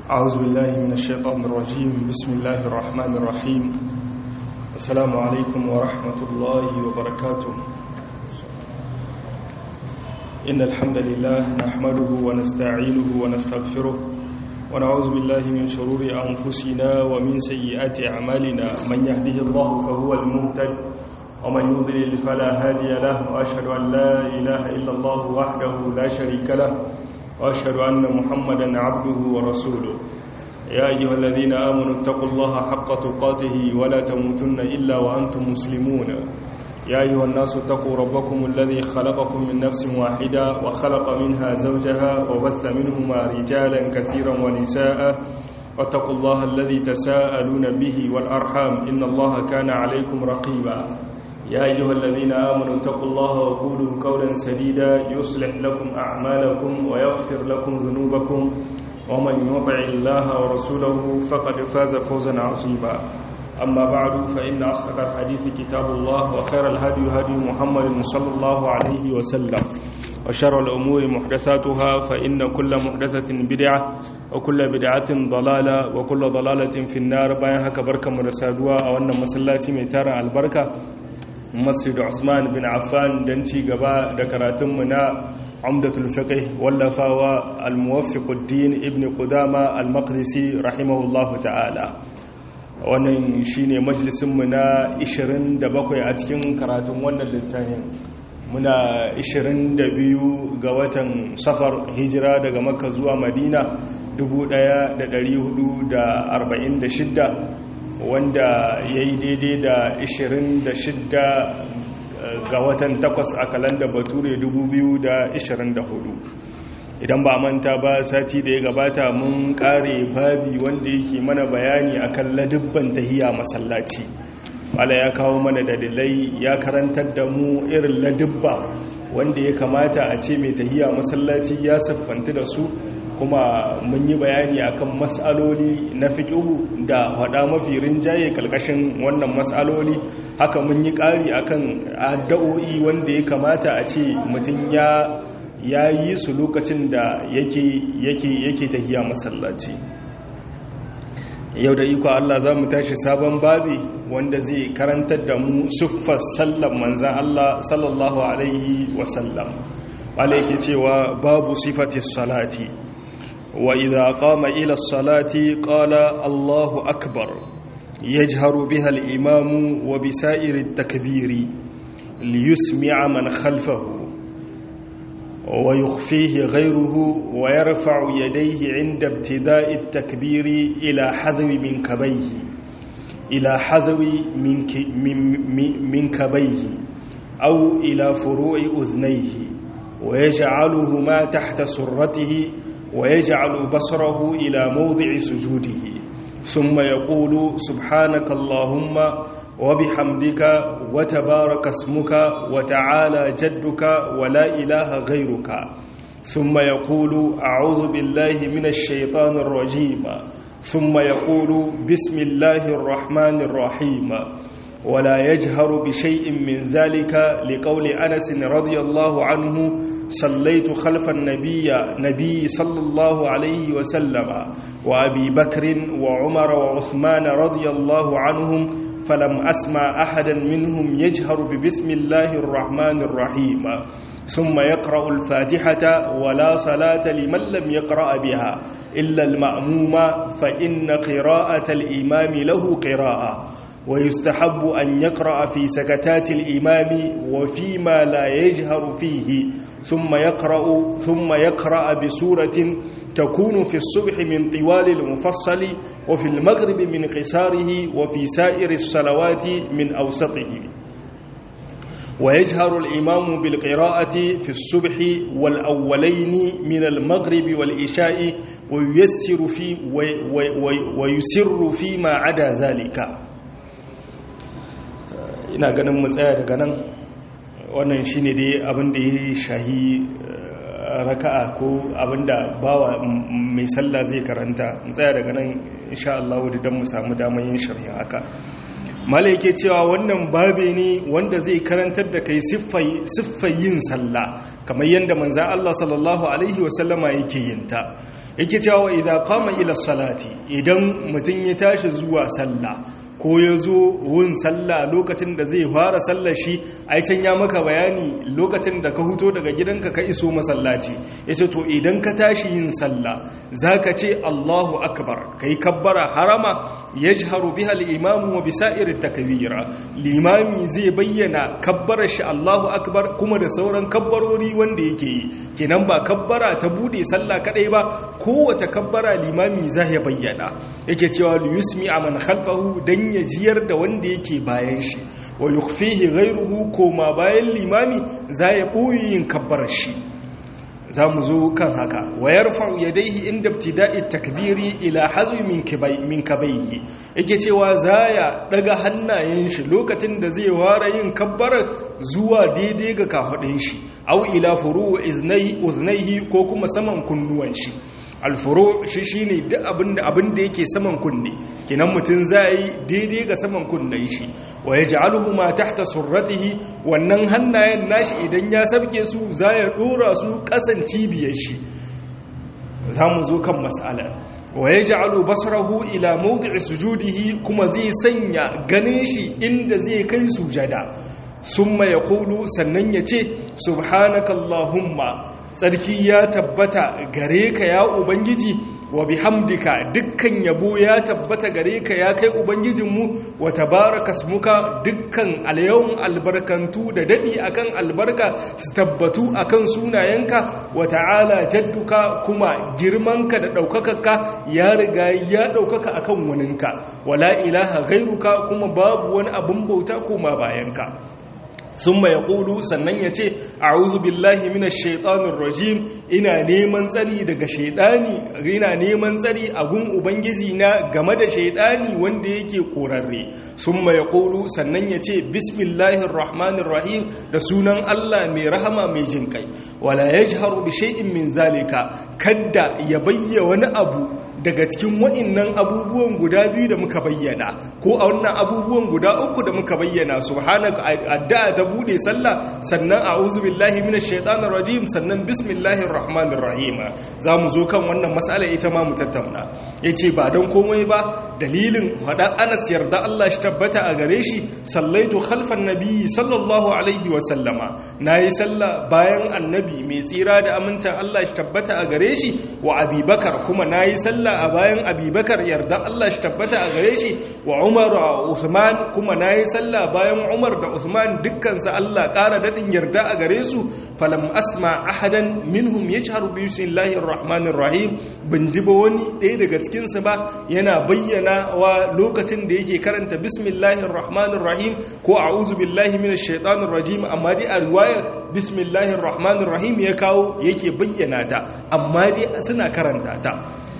أعوذ بالله من الشيطان الرجيم بسم الله الرحمن الرحيم السلام عليكم ورحمة الله وبركاته إن الحمد لله نحمده ونستعينه ونستغفره ونعوذ بالله من شرور أنفسنا ومن سيئات أعمالنا من يهده الله فهو المهتد ومن يضلل فلا هادي له وأشهد أن لا إله إلا الله وحده لا شريك له وأشهد أن محمدا عبده ورسوله يا أيها الذين آمنوا اتقوا الله حق تقاته ولا تموتن إلا وأنتم مسلمون يا أيها الناس اتقوا ربكم الذي خلقكم من نفس واحدة وخلق منها زوجها وبث منهما رجالا كثيرا ونساء واتقوا الله الذي تساءلون به والأرحام إن الله كان عليكم رقيبا يا أيها الذين آمنوا اتقوا الله وقولوا قولا سديدا يصلح لكم أعمالكم ويغفر لكم ذنوبكم ومن يطع الله ورسوله فقد فاز فوزا عظيما أما بعد فإن أصدق الحديث كتاب الله وخير الهدي هدي محمد صلى الله عليه وسلم وشر الأمور محدثاتها فإن كل محدثة بدعة وكل بدعة ضلالة وكل ضلالة في النار باين هكا بركة مرسادوا أو أن مسلاتي ميتارا البركة masjid Usman bin Affan don ci gaba da karatunmu na Umdatul Fiqh wallafawa Al-Muwaffiquddin Ibn Qudama Al-Maqdisi rahimahullahu ta'ala wannan shine majalisinmu na 27 a cikin karatun wannan littafin muna 22 ga watan safar hijira daga makka zuwa madina 1446 wanda ya yi daidai da 26 ga watan 8 a kalanda bature 2024 idan ba manta ba sati da ya gabata mun kare babi wanda yake mana bayani akan ladubban tahiya masallaci wala ya kawo mana dalilai ya karantar da mu irin ladubba wanda ya kamata a ce mai tahiya masallaci ya siffanta da su kuma mun yi bayani akan matsaloli na fiƙihu da hada mafi rinjaye kalkashin wannan matsaloli haka mun yi ƙari akan addu'o'i wanda ya kamata a ce mutum ya ya yi su lokacin da yake yake yake tahiya masallaci yau da iko Allah za mu tashi sabon babi wanda zai karantar da mu siffar sallan manzan Allah sallallahu alaihi wasallam wale yake cewa babu sifatis salati وإذا قام إلى الصلاة قال الله أكبر يجهر بها الإمام وبسائر التكبير ليسمع من خلفه ويخفيه غيره ويرفع يديه عند ابتداء التكبير إلى حذو من كبيه إلى حذو من, من, من كبيه أو إلى فروع أذنيه ويجعلهما تحت سرته ويجعل بصره إلى موضع سجوده ثم يقول سبحانك اللهم وبحمدك وتبارك اسمك وتعالى جدك ولا إله غيرك ثم يقول أعوذ بالله من الشيطان الرجيم ثم يقول بسم الله الرحمن الرحيم ولا يجهر بشيء من ذلك لقول أنس رضي الله عنه صليت خلف النبي نبي صلى الله عليه وسلم وأبي بكر وعمر وعثمان رضي الله عنهم فلم أسمع أحدا منهم يجهر ببسم الله الرحمن الرحيم ثم يقرأ الفاتحة ولا صلاة لمن لم يقرأ بها إلا المأموم فإن قراءة الإمام له قراءة ويستحب أن يقرأ في سكتات الإمام وفيما لا يجهر فيه ثم يقرأ ثم يقرأ بسورة تكون في الصبح من طوال المفصل وفي المغرب من قصاره وفي سائر الصلوات من أوسطه ويجهر الإمام بالقراءة في الصبح والأولين من المغرب والإشاء ويسر في ويسر فيما عدا ذلك ina ganin mu tsaya daga nan wannan shine dai abin da ya shahi raka'a ko abin da bawa mai sallah zai karanta mu tsaya daga nan insha Allah dan mu samu damar yin sharhi haka malai yake cewa wannan babe ne wanda zai karantar da kai siffar yin sallah kamar yadda manzan Allah sallallahu alaihi wasallama yake yin ta yake cewa idan qama ila salati idan mutum ya tashi zuwa sallah ko ya zo wun sallah lokacin da zai fara sallar shi ai can ya maka bayani lokacin da ka huto daga gidanka ka iso masallaci yace to idan ka tashi yin sallah zaka ce Allahu akbar kai kabbara harama yajharu biha al-imamu wa bisa'ir takbira limami zai bayyana kabbarar shi Allahu akbar kuma da sauran kabbarori wanda yake yi kenan ba kabbara ta bude sallah kadai ba kowace kabbara limami zai bayyana yake cewa yusmi man khalfahu dan ya jiyar da wanda yake bayan shi wa yukfihi ghayruhu koma bayan limami za ya boye yin kabbarar shi za mu zo kan haka wa yarfa'u yadayhi inda ibtida'i takbiri ila hazwi min kibay min kabayhi yake cewa zaya daga hannayen shi lokacin da zai ware yin kabbara zuwa daidai ga kafadin shi aw ila furu iznai uznaihi ko kuma saman kunnuwan shi alfuro shi shine duk abinda abinda yake saman kunne kenan mutun zai daidai ga saman kunnen shi wa yaj'aluhu ma tahta surratihi wannan hannayen nashi idan ya sabke su zai dora su kasan cibiyar shi zamu zo kan mas'ala wa yaj'alu basarahu ila mawdi'i sujudihi kuma zai sanya ganin shi inda zai kai sujada summa yaqulu sannan yace subhanakallahumma tsarki ya tabbata gare ka ya ubangiji wa bihamdika dukkan yabo ya tabbata gare ka ya kai ubangijinmu wa tabaraka smuka dukkan alyawun albarkantu da dadi akan albarka su tabbatu akan sunayenka wa ta'ala jadduka kuma girmanka da daukakarka ya riga ya daukaka akan waninka wala ilaha ghairuka kuma babu wani abun bauta koma bayanka sun mai ƙulu sannan ya ce a billahi mina shaitanin rajim ina neman tsari daga shaidani ina neman tsari a gun ubangiji na game da shaidani wanda yake korarre sun mai ƙulu sannan ya ce bismillahir rahmanir rahim da sunan allah mai rahama mai jin kai wala ya jiharu bi shay'in min zalika kadda ya bayya wani abu daga cikin wa'innan abubuwan guda biyu da muka bayyana ko a wannan abubuwan guda uku da muka bayyana subhanaka addu'a ta bude sallah sannan a'udhu billahi minash shaitanir rajim sannan bismillahir rahmanir rahim zamu zo kan wannan mas'ala ita ma mu tattauna yace ba dan komai ba dalilin hada Anas yarda Allah shi tabbata a gare shi sallaitu khalfan nabiyyi sallallahu alaihi wa sallama nayi sallah bayan annabi mai tsira da amincin Allah shi tabbata a gare shi wa abubakar kuma nayi sallah a bayan abubakar yarda Allah shi tabbata a gare shi wa umar wa usman kuma na yi sallah bayan umar da usman dukkansa Allah ƙara daɗin yarda a gare su falam asma ahadan minhum ya shaharu biyu sun lahir rahmanin rahim ban ji ba wani ɗaya daga cikinsu ba yana bayyana wa lokacin da yake karanta bismillahir rahmanir rahim ko a'udhu billahi minash shaitanir rajim amma dai a riwayar bismillahir rahmanir rahim ya kawo yake bayyana ta amma dai suna karanta ta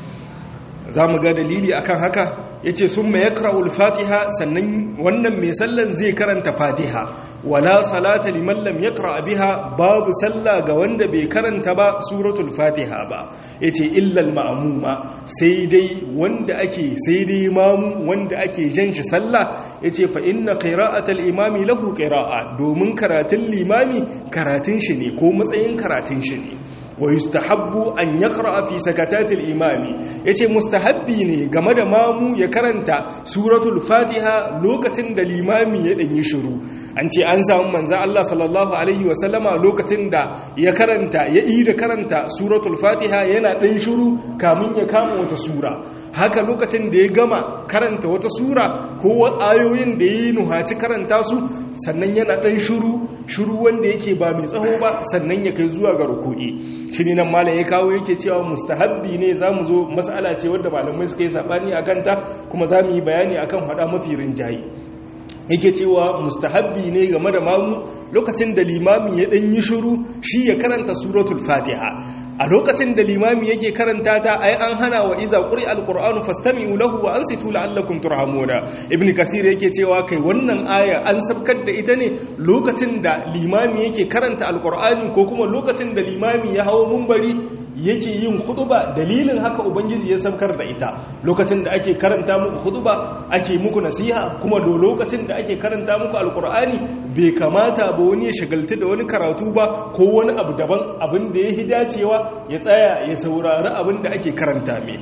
za mu ga dalili akan haka ya ce sun mai yakra'ul fatiha sannan wannan mai sallan zai karanta fatiha wala salata liman lam yakra biha babu sallah ga wanda bai karanta ba suratul fatiha ba ya ce illal ma'amuma sai dai wanda ake sai dai mamu wanda ake jan shi sallah ya ce fa inna qira'atal imami lahu qira'a domin karatun limami karatun shi ne ko matsayin karatun shi ne wa yustahabbu an yaqra fi sakatatil imami yace mustahabbi ne game da mamu ya karanta suratul fatiha lokacin da limami ya danyi shiru an ce an samu manzo Allah sallallahu alaihi wa sallama lokacin da ya karanta ya yi da karanta suratul fatiha yana dan shiru kamun ya kama wata sura haka lokacin da ya gama karanta wata sura ko ayoyin da ya yi nuhaci karanta su sannan yana dan shiru shiru wanda yake ba mai tsaho ba sannan ya kai zuwa ga ruku'i shi ne nan malam ya kawo yake cewa mustahabbi ne za mu zo matsala ce wadda malamai suka yi saɓani a kanta kuma za mu yi bayani akan haɗa mafi rinjaye yake cewa mustahabbi ne game da mamu lokacin da limami ya ɗan yi shiru shi ya karanta suratul fatiha a lokacin da limami yake karanta ta ai an hana wa iza quri alqur'anu fastami'u lahu wa ansitu la'allakum turhamuna ibn kasir yake cewa kai wannan aya an sabkar da ita ne lokacin da limami yake karanta alqur'ani ko kuma lokacin da limami ya hawo munbari yake yin huduba dalilin haka ubangiji ya saukar da ita lokacin da ake karanta muku huduba ake muku nasiha kuma da lokacin da ake karanta muku alkur'ani bai kamata ba wani ya shagaltu da wani karatu ba ko wani abu daban abin da ya hi dacewa ya tsaya ya saurari abin da ake karanta mai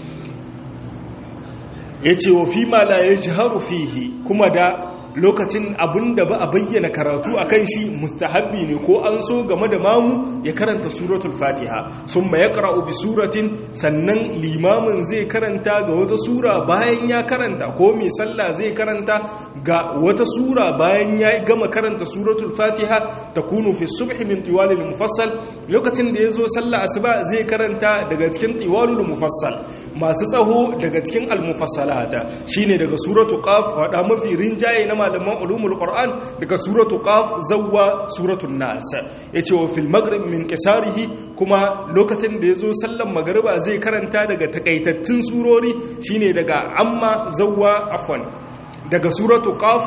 ya ce wa fi ma la ya fihi kuma da lokacin abin da ba a bayyana karatu a kan shi mustahabbi ne ko an so game da mamu ya karanta suratul fatiha sun ma ya kara'u bi suratin sannan limamin zai karanta ga wata sura bayan ya karanta ko mai sallah zai karanta ga wata sura bayan ya gama karanta suratul fatiha ta kunu fi subhi min tiwalil mufassal lokacin da ya zo sallah asuba zai karanta daga cikin tiwalul mufassal masu tsaho daga cikin almufassalata shine daga suratul qaf wada mafi rinjaye na malaman ulumul qur'an daga suratu qaf zawwa suratul nas yace wa fil maghrib min qisarihi kuma lokacin da yazo sallan magriba zai karanta daga takaitattun surori shine daga amma zawwa afwan daga suratu qaf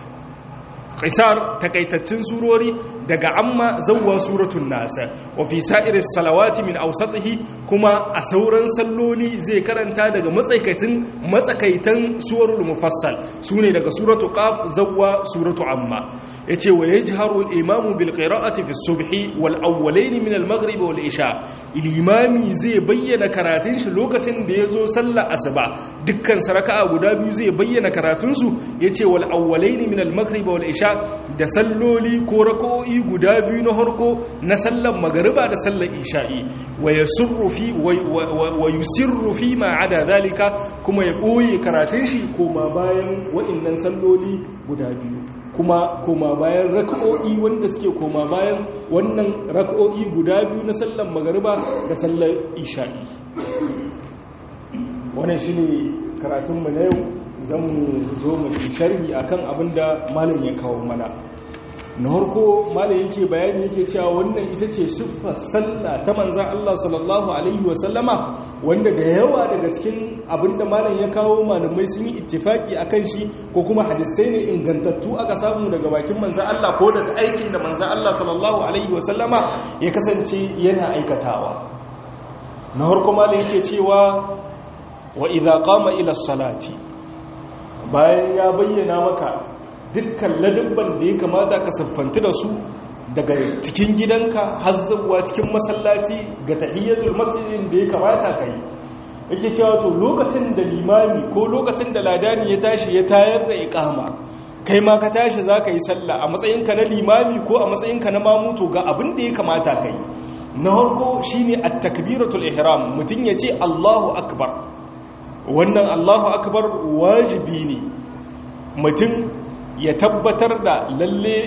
qisar takaitattun surori daga amma zawwa suratul nas wa fi sa'iris salawati min awsatihi kuma a sauran salloli zai karanta daga matsakaitin matsakaitan suwarul mufassal sune daga suratul qaf zawwa suratul amma yace wa yajharu al-imamu bil qira'ati fi as-subhi wal awwalayn min al-maghrib wal isha al-imami zai bayyana karatun shi lokacin da yazo sallar asuba dukkan saraka'a guda biyu zai bayyana karatun su yace wal awwalayn min al-maghrib wal isha da salloli ko rako'i guda biyu na harko na sallar magariba da sallar isha'i wa yasurru fi wa yusirru fi ma ada zalika kuma ya boye karatun shi koma bayan wa'annan salloli guda biyu kuma koma bayan rak'o'i wanda suke koma bayan wannan rak'o'i guda biyu na sallar magariba da sallar isha'i wannan shine karatun mu na yau zan zo mu sharhi akan abin da malam ya kawo mana na harko malam yake bayani yake cewa wannan ita ce siffar sallah ta manzan Allah sallallahu alaihi wasallama wanda da yawa daga cikin abin da malam ya kawo malamai sun yi ittifaki akan shi ko kuma hadisai ne ingantattu aka samu daga bakin manzan Allah ko daga aikin da manzan Allah sallallahu alaihi wasallama ya kasance yana aikatawa na harko malam yake cewa wa idza qama ila salati bayan ya bayyana maka dukkan ladabban da ya kamata ka siffanti da su daga cikin gidanka har zuwa cikin masallaci ga tahiyyatul masjidin da ya kamata ka yi yake cewa to lokacin da limami ko lokacin da ladani ya tashi ya tayar da iqama kai ma ka tashi zaka yi sallah a matsayinka na limami ko a matsayinka na mamuto ga abin da ya kamata ka yi na harko shine at-takbiratul ihram mutun yace Allahu akbar wannan Allahu akbar wajibi ne mutum ya tabbatar da lalle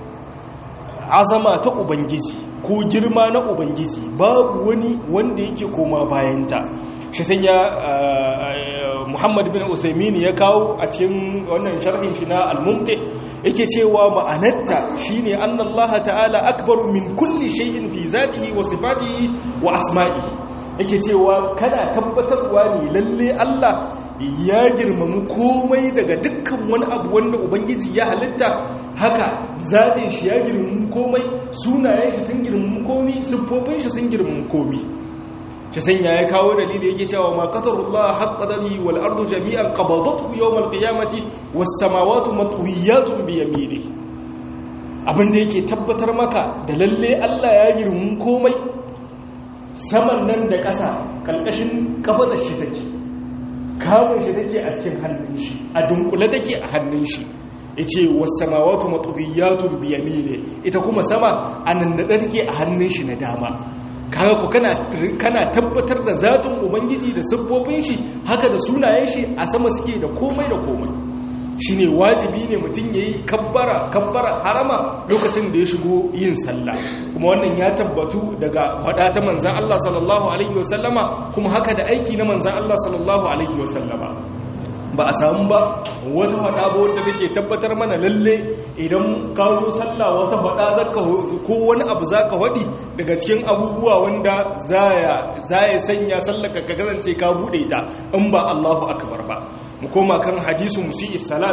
azama ta ubangiji ko girma na ubangiji babu wani wanda yake koma bayanta shi sanya muhammad bin usaimin ya kawo a cikin wannan sharhin shi na al-mumti yake cewa ma'anarta shine annallaha ta'ala akbaru min kulli shay'in fi zatihi wa sifatihi wa asma'ihi yake cewa kana tabbatarwa ne lalle Allah ya girmamu komai daga dukkan wani abu wanda ubangiji ya halitta haka zatin shi ya girmamu komai sunayen shi sun girmamu komai siffofin shi sun girmamu komai shi sanya ya kawo dalili yake cewa ma qadarullah haqqa qadari wal ardu jami'an qabadatu yawm al qiyamati was samawati matwiyatun bi yaminihi abinda yake tabbatar maka da lalle Allah ya girmamu komai saman nan da ƙasa ƙalƙashin ƙafaɗar shi take kamun shi take a cikin hannun shi a dunkule take a hannun shi ya ce wasamawatu matubiyatun biyami ne ita kuma sama a nan da take a hannun shi na dama kaga ku kana tabbatar da zatin ubangiji da siffofin shi haka da sunayen shi a sama suke da komai da komai shi ne wajibi ne mutum ya yi kabbara kabbara harama lokacin da ya shigo yin sallah kuma wannan ya tabbatu daga wada ta manzan Allah sallallahu alaihi wasallama kuma haka da aiki na manzan Allah sallallahu alaihi wasallama ba a samu ba wata faɗa ba wanda take tabbatar mana lalle idan ka zo sallah wata faɗa zaka ko wani abu zaka faɗi daga cikin abubuwa wanda zaya zaya sanya sallaka ka kasance ka bude ta in ba Allahu akbar ba mu koma kan hadisu musi'i salat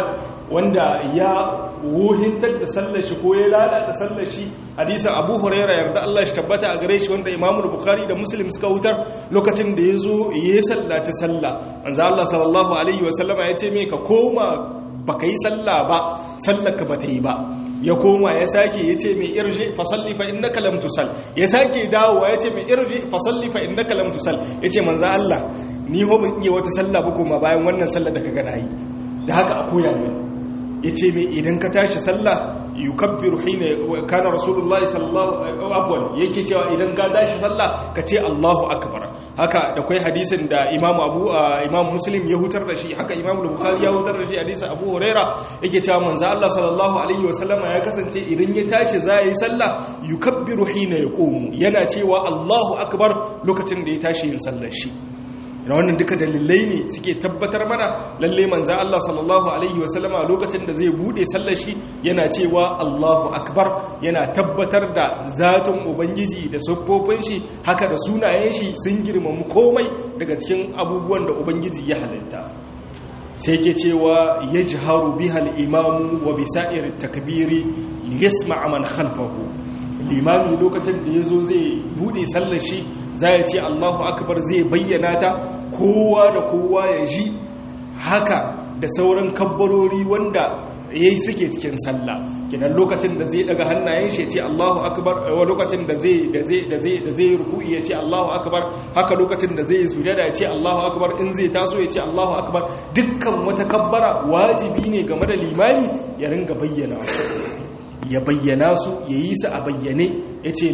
wanda ya wuhintar da sallar shi ko ya lalata sallar shi hadisin abu huraira yarda Allah shi tabbata a gare shi wanda imamu bukhari da muslim suka wutar lokacin da ya zo ya sallaci sallah manzo Allah sallallahu alaihi wasallama ya ce me ka koma baka yi sallah ba sallar ka bata yi ba ya koma ya sake ya ce mai irje fasalli fa innaka lam tusal ya sake dawowa ya ce mai irje fasalli fa innaka lam tusal ya ce manzo Allah ni ho ban iya wata sallah ba kuma bayan wannan sallar da kaga nayi da haka a koya mai ya ce mai idan ka tashi sallah yukabbiru hina kana rasulullahi sallallahu afwan yake cewa idan ka tashi sallah ka ce Allahu akbar haka da kai hadisin da Imam Abu Imam Muslim ya hutar da shi haka Imam Bukhari ya hutar da shi hadisin Abu Huraira yake cewa manzo Allah sallallahu alaihi wasallama ya kasance idan ya tashi za yi sallah yukabbiru hina yaqumu yana cewa Allahu akbar lokacin da ya tashi yin sallar shi da wannan duka dalilai ne suke tabbatar mana lalle manzan Allah sallallahu Alaihi wasallama lokacin da zai bude sallar shi yana cewa Allahu Akbar yana tabbatar da zaton Ubangiji da siffofin shi haka da sunayen shi sun girmamu komai daga cikin abubuwan da Ubangiji ya halitta sai ke cewa ya jiharu bihal imamu wa bisa'ir takbiri liyasma man khalfahu limami lokacin da ya zo zai bude sallar shi za ya ce allahu akbar zai bayyana ta kowa da kowa ya ji haka da sauran kabbarori wanda ya yi suke cikin sallah kinan lokacin da zai daga hannayen shi ya ce allahu akbar lokacin da zai da zai da zai da zai ruku'i ya ce allahu akbar haka lokacin da zai sujada ya ce allahu akbar in zai taso ya ce allahu akbar dukkan wata kabbara wajibi ne game da limami ya ringa bayyana su ya bayyana su ya yi su a bayyane ya ce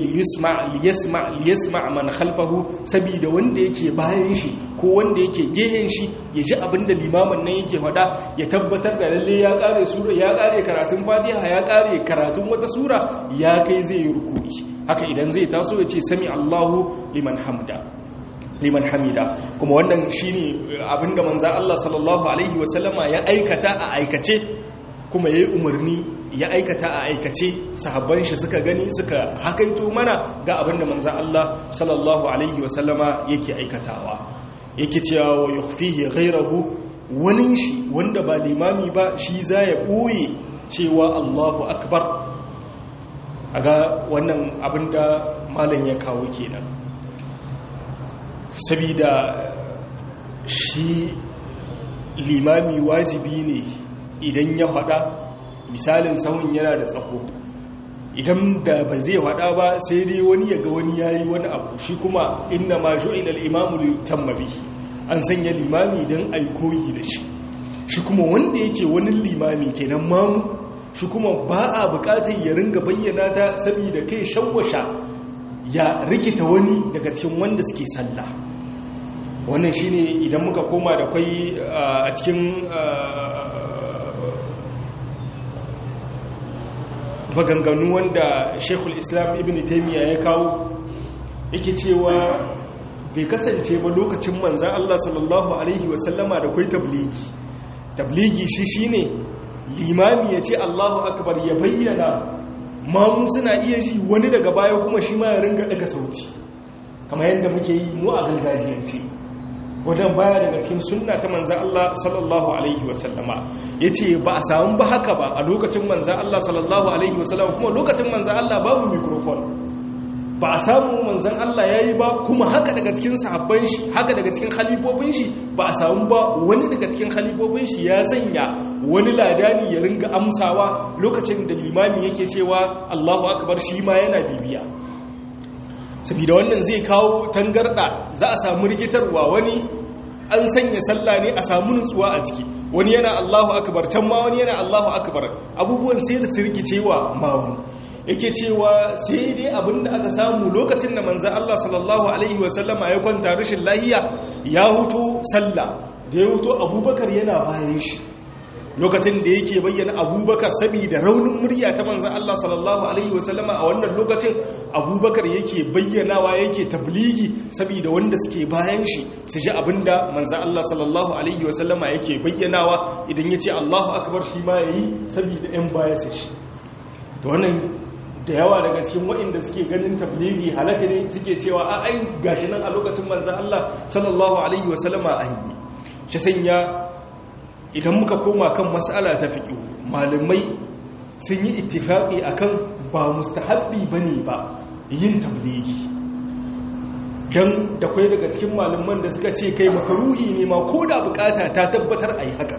liyasma man khalfahu saboda wanda yake bayan shi ko wanda yake gehen shi ya ji abinda limamin nan yake faɗa ya tabbatar da lalle ya ƙare sura ya ƙare karatun fatiha ya ƙare karatun wata sura ya kai zai yi rukuni haka idan zai taso ya ce sami allahu liman hamda liman hamida kuma wannan shine abinda manzan allah sallallahu alaihi wasallama ya aikata a aikace kuma ya yi umarni ya aikata a aikace sahabban shi suka gani suka hakaito mana ga abinda manzan Allah sallallahu alaihi wasallama yake aikatawa yake cewa wa yukhfihi ghayrahu wani shi wanda ba limami ba shi za ya ɓoye cewa Allahu akbar aga wannan abinda malam ya kawo kenan sabida shi limami wajibi ne idan ya faɗa misalin sahun yana da tsaho idan da ba zai faɗa ba sai dai wani ya ga wani yayi wani abu shi kuma inna ma ju'ila al-imamu li yutamma bihi an sanya limami dan ai koyi da shi shi kuma wanda yake wani limami kenan mamu shi kuma ba a bukatar ya ringa bayyana ta saboda kai shawwasha ya rikita wani daga cikin wanda suke sallah wannan shine idan muka koma da kai a cikin maganganu wanda shekul islam ibn taimiyya ya kawo yake cewa bai kasance ba lokacin manzan Allah sallallahu Alaihi wasallama da kwai tabligi tabligi shi shine limami ya ce Allahu akbar ya bayyana mamu suna iya ji wani daga baya kuma shi ma ya ringa daga sauti kamar yadda muke yi mu a gargajiyance wajen baya daga cikin sunna ta manzan Allah sallallahu Alaihi wasallama ya ce ba a samu ba haka ba a lokacin manzan Allah sallallahu Alaihi wasallama kuma lokacin manzan Allah babu mikrofon ba a samu manzan Allah ya yi ba kuma haka daga cikin sahabban shi haka daga cikin halifofin shi ba a samu ba wani daga cikin halifofin shi ya sanya wani ladani ya ringa amsawa lokacin da limami yake cewa Allahu akbar shi ma yana bibiya saboda wannan zai kawo tangarda za a samu rikitarwa wani an sanya sallah ne a samu nutsuwa a ciki wani yana Allahu akbar can ma wani yana Allahu akbar abubuwan sai da rikicewa mamu yake cewa sai dai abinda aka samu lokacin da manzan Allah sallallahu Alaihi wasallama ya kwanta rashin lahiya ya huto sallah da ya huto abubakar yana bayan shi lokacin da yake bayyana abubakar saboda raunin murya ta manzan Allah sallallahu Alaihi wasallama a wannan lokacin abubakar yake bayyanawa yake tabligi saboda wanda suke bayan shi su ji abinda manzan Allah sallallahu Alaihi wasallama yake bayyanawa idan ya ce Allahu akbar shi ma ya yi saboda 'yan baya su shi da wannan da yawa daga cikin waɗanda suke ganin tabligi halaka ne suke cewa a ai gashi nan a lokacin manzan Allah sallallahu alaihi wasallama an yi shi sanya idan muka koma kan mas'ala ta fiqh malamai sun yi ittifaqi akan ba mustahabbi bane ba yin tablighi dan da kai daga cikin malaman da suka ce kai makaruhi ne ma ko da bukata ta tabbatar ayi haka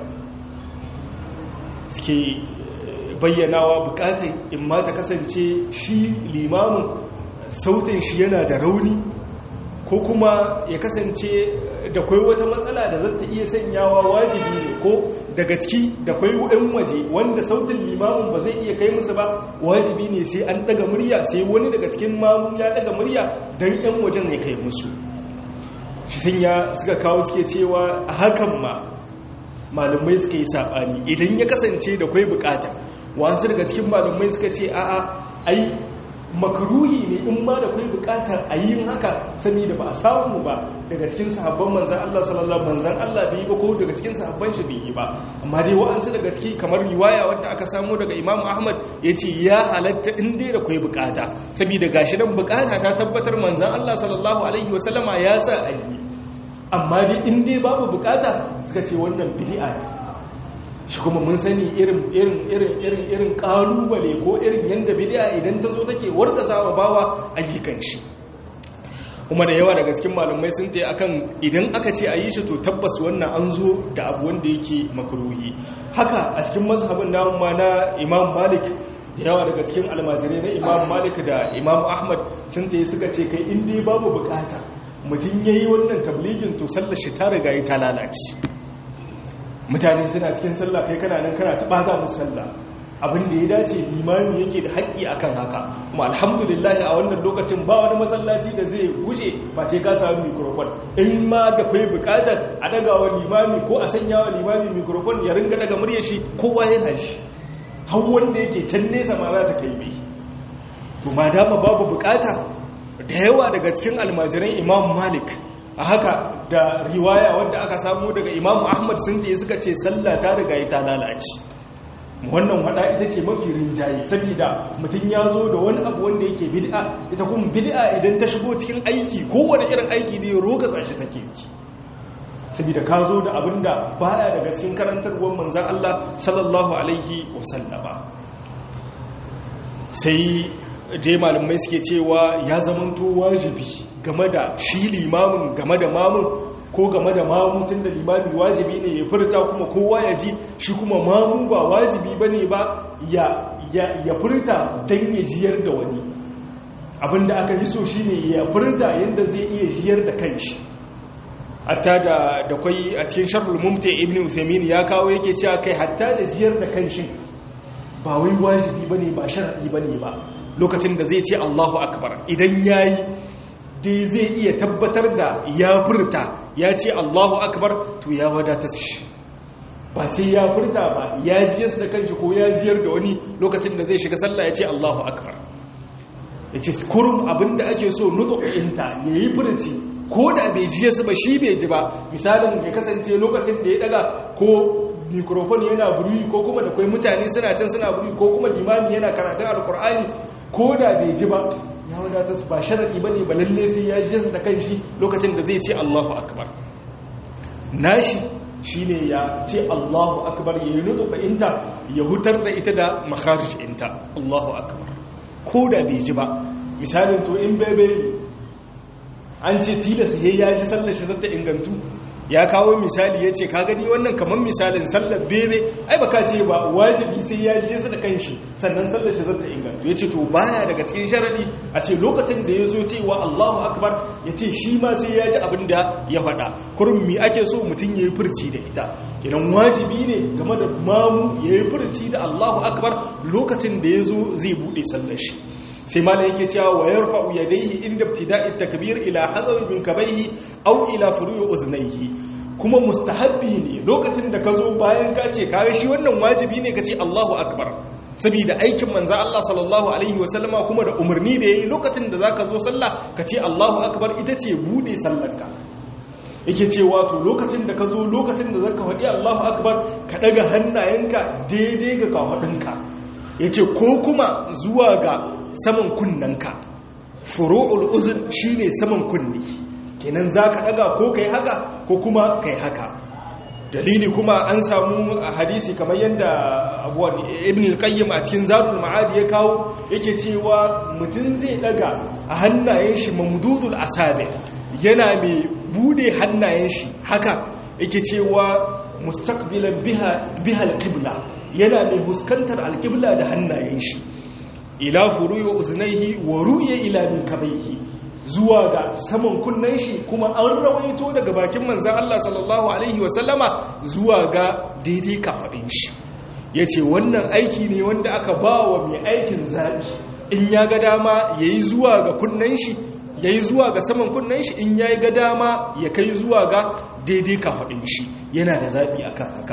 suke bayyanawa bukatar in ma ta kasance shi limamin sautin shi yana da rauni ko kuma ya kasance da kwai wata matsala da zata iya sanyawa wajibi ne ko daga ciki da kwai ɗan waje wanda sautin limamin ba zai iya kai musu ba wajibi ne sai an ɗaga murya sai wani daga cikin mamun ya ɗaga murya don ɗan wajen ya kai musu shi sun ya suka kawo suke cewa a hakan ma malamai suka yi saɓani idan ya kasance da kwai bukata wasu daga cikin malamai suka ce a'a ai makaruhi ne in ma da kai bukatar a yin haka sani da ba a samu ba daga cikin sahabban manzan Allah sallallahu manzan Allah bai yi ba ko daga cikin sahabban shi bai yi ba amma dai wa'ansu daga ciki kamar riwaya wadda aka samu daga Imam Ahmad ya ce ya halatta in dai da kai bukata saboda gashi nan bukata ta tabbatar manzan Allah sallallahu alaihi wasallama ya sa a yi amma dai in dai babu bukata suka ce wannan bid'a ne shi kuma mun sani irin irin irin irin irin kalubale ko irin yanda bid'a idan ta zo take warda zawa bawa ayyukan shi kuma da yawa daga cikin malumai sun tayi akan idan aka ce ayi shi to tabbas wannan an zo da abu wanda yake makruhi haka a cikin mazhabin namu ma na Imam Malik da yawa daga cikin almajirai na Imam Malik da Imam Ahmad sun tayi suka ce kai in dai babu bukata mutum yayi wannan tabligin to sallar shi ta riga ta lalace mutane suna cikin sallah kai kana nan kana taɓa za musu sallah abin da ya dace limami yake da haƙƙi akan haka kuma alhamdulillah a wannan lokacin ba wani masallaci da zai guje face ka samu mikrofon in ma da kai buƙatar a daga wa limami ko a sanya wa limami mikrofon ya ringa daga murya shi kowa yana shi har wanda yake can nesa ma za ta kai bai to ma dama babu buƙata da yawa daga cikin almajiran imam malik a haka da riwaya wadda aka samu daga imamu ahmad sun te suka ce sallah ta riga ta lalace wannan wada ita ce mafi rinjaye saboda mutum ya zo da wani abu wanda yake bid'a ita kuma bid'a idan ta shigo cikin aiki kowane irin aiki ne roga tsashi take yi saboda ka zo da abin da baya daga cikin karantarwar manzan Allah sallallahu alaihi wasallama sai je malamai suke cewa ya zamanto wajibi game da shi limamin game da mamun ko game da mamu tun da limami wajibi ne ya furta kuma kowa ya ji shi kuma mamu ba wajibi ba ne ba ya furta don ya jiyar da wani abinda aka yi so shi ne ya furta yadda zai iya jiyar da kanshi hatta da da kwai a cikin sharhul mumti ibn usaymin ya kawo yake cewa kai hatta da jiyar da kanshi ba wai wajibi bane ba shar'i bane ba lokacin da zai ce Allahu akbar idan yayi dai zai iya tabbatar da ya furta ya ce Allahu akbar to ya wadata shi ba sai ya furta ba ya jiyar da kanshi ko ya jiyar da wani lokacin da zai shiga sallah ya ce Allahu akbar ya ce kurum abinda ake so nutu'inta ya yi furci ko da bai jiye su ba shi bai ji ba misalin ya kasance lokacin da ya daga ko mikrofon yana buri ko kuma da kwai mutane suna can suna buri ko kuma limami yana karatun alkur'ani ko da bai ji ba ya wadata su ba sharaɗi ba ne ba lalle sai ya jiye su da kan shi lokacin da zai ce allahu akbar nashi shi ne ya ce allahu akbar ya yi nudu fa'inta ya hutar da ita da makharij inta allahu akbar ko da bai ji ba misalin to in bebe an ce tilasa ya ji sallar shi zata ingantu ya kawo misali ya ce ka gani wannan kamar misalin sallar bebe ai baka ce ba wajibi sai ya ji su da kanshi sannan sallar shi zata ingantu ya ce to baya daga cikin sharadi a ce lokacin da ya zo cewa Allahu akbar ya ce shi ma sai ya ji abin da ya faɗa kurum mi ake so mutum ya yi furci da ita idan wajibi ne game da mamu ya yi furci da Allahu akbar lokacin da ya zo zai buɗe sallar shi sai mala yake cewa wa yarfa'u yadayhi inda ibtida'i takbir ila hadawi min kabaihi aw ila furu'i uznayhi kuma mustahabbi ne lokacin da ka zo bayan ka ce kare shi wannan wajibi ne ka ce Allahu akbar saboda aikin manzo Allah sallallahu alaihi wasallama kuma da umarni da yayi lokacin da zaka zo sallah ka ce Allahu akbar ita ce bude sallarka yake cewa to lokacin da ka zo lokacin da zaka faɗi Allahu akbar ka daga hannayenka daidai ga kafadinka yace ko kuma zuwa ga saman kunnanka furu'ul uzun shine saman kunni kenan zaka daga ko kai haka ko kuma kai haka dalili kuma an samu hadisi kamar yadda abuwan ibn al-qayyim a cikin zadul ma'ad ya kawo yake cewa mutum zai daga a hannayen shi mamdudul asabi yana mai bude hannayen shi haka yake cewa mustaqbilan biha biha al-qibla yana mai huskantar al-qibla da hannayen shi ila furu'i uznaihi wa ru'ya ila min kabaihi zuwa ga saman kunnen shi kuma an rawaito daga bakin manzan Allah sallallahu Alaihi wasallama zuwa ga daidai kafaɗin shi ya ce wannan aiki ne wanda aka ba wa mai aikin zaɓi in ya ga dama ya yi zuwa ga kunnen shi ya yi zuwa ga saman kunnen shi in ya yi ga dama ya kai zuwa ga daidai kafaɗin shi yana da zaɓi akan haka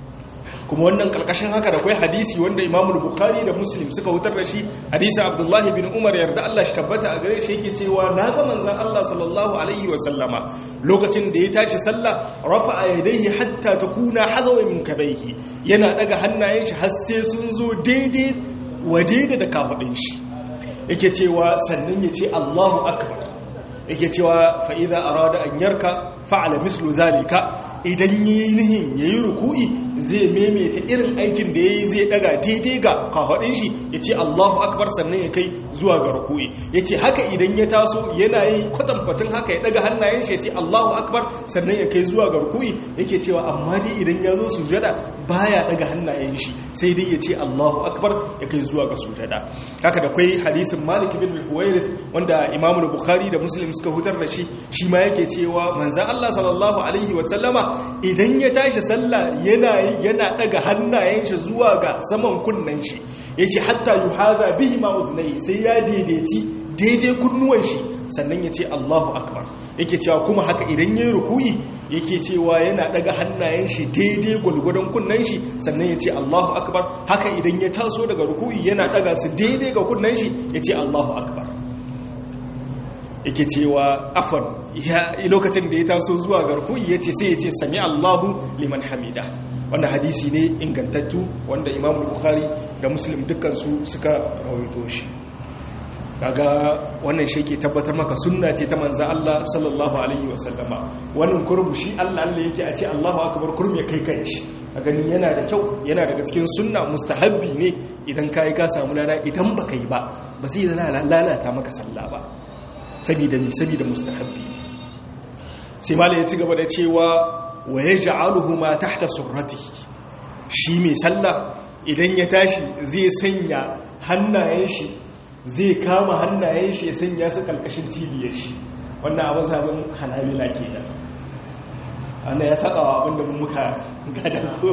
kuma wannan kalkashin haka da kwai hadisi wanda imamul bukhari da muslim suka wutar da shi hadisi abdullahi bin umar yarda Allah shi tabbata a gare shi yake cewa na ga manzon Allah sallallahu alaihi wa sallama lokacin da ya tashi sallah rafa'a yadayhi hatta takuna hazawa min kabaihi yana daga hannayen shi har sai sun zo daidai wa daidai da kafadin shi yake cewa sannan ya ce Allahu akbar yake cewa fa idza arada an yarka fa'ala mislu zalika idan yi nihin yayi ruku'i zai maimaita irin aikin da yayi zai daga daidai ga kafadin shi yace Allahu akbar sannan ya kai zuwa ga ruku'i yace haka idan ya taso yana yi kwatankwacin haka ya daga hannayen shi yace Allahu akbar sannan ya kai zuwa ga ruku'i yake cewa amma dai idan ya zo sujada baya daga hannayen shi sai dai yace Allahu akbar ya kai zuwa ga sujada haka da kai hadisin Malik bin Huwairis wanda Imam Bukhari da Muslim suka hutar da shi shi ma yake cewa manzan Allah sallallahu alaihi wasallama idan ya tashi sallah yana yana daga hannayen shi zuwa ga saman kunnen shi yace hatta yuhaza bihi ma uznai sai ya daidaici daidai kunnuwan shi sannan ya ce Allahu akbar yake cewa kuma haka idan yayi ruku'i yake cewa yana daga hannayen shi daidai gulgudan kunnen shi sannan ya ce Allahu akbar haka idan ya taso daga ruku'i yana daga su daidai ga kunnen shi ya ce Allahu akbar yake cewa afan lokacin da ya taso zuwa garkuyi ya ce sai ya ce sami allahu liman hamida wanda hadisi ne ingantattu wanda imam bukhari da muslim dukansu suka rawaito shi kaga wannan shi ke tabbatar maka sunna ce ta manza Allah sallallahu alaihi wasallama wannan kurbu shi Allah Allah yake a ce Allahu akbar kurmi ya kai kanshi a gani yana da kyau yana daga cikin sunna mustahabbi ne idan kai ka samu lada idan baka yi ba ba zai lalata maka sallah ba sabida mi sabida mustahabbi sai mala ya ci gaba da cewa wa yaj'aluhu ma tahta surratihi shi mai sallah idan ya tashi zai sanya hannayen shi zai kama hannayen shi ya sanya su kalkashin cibiyar shi wannan a mazhabin hanabila kenan ana ya saka wa abinda mun muka gada ko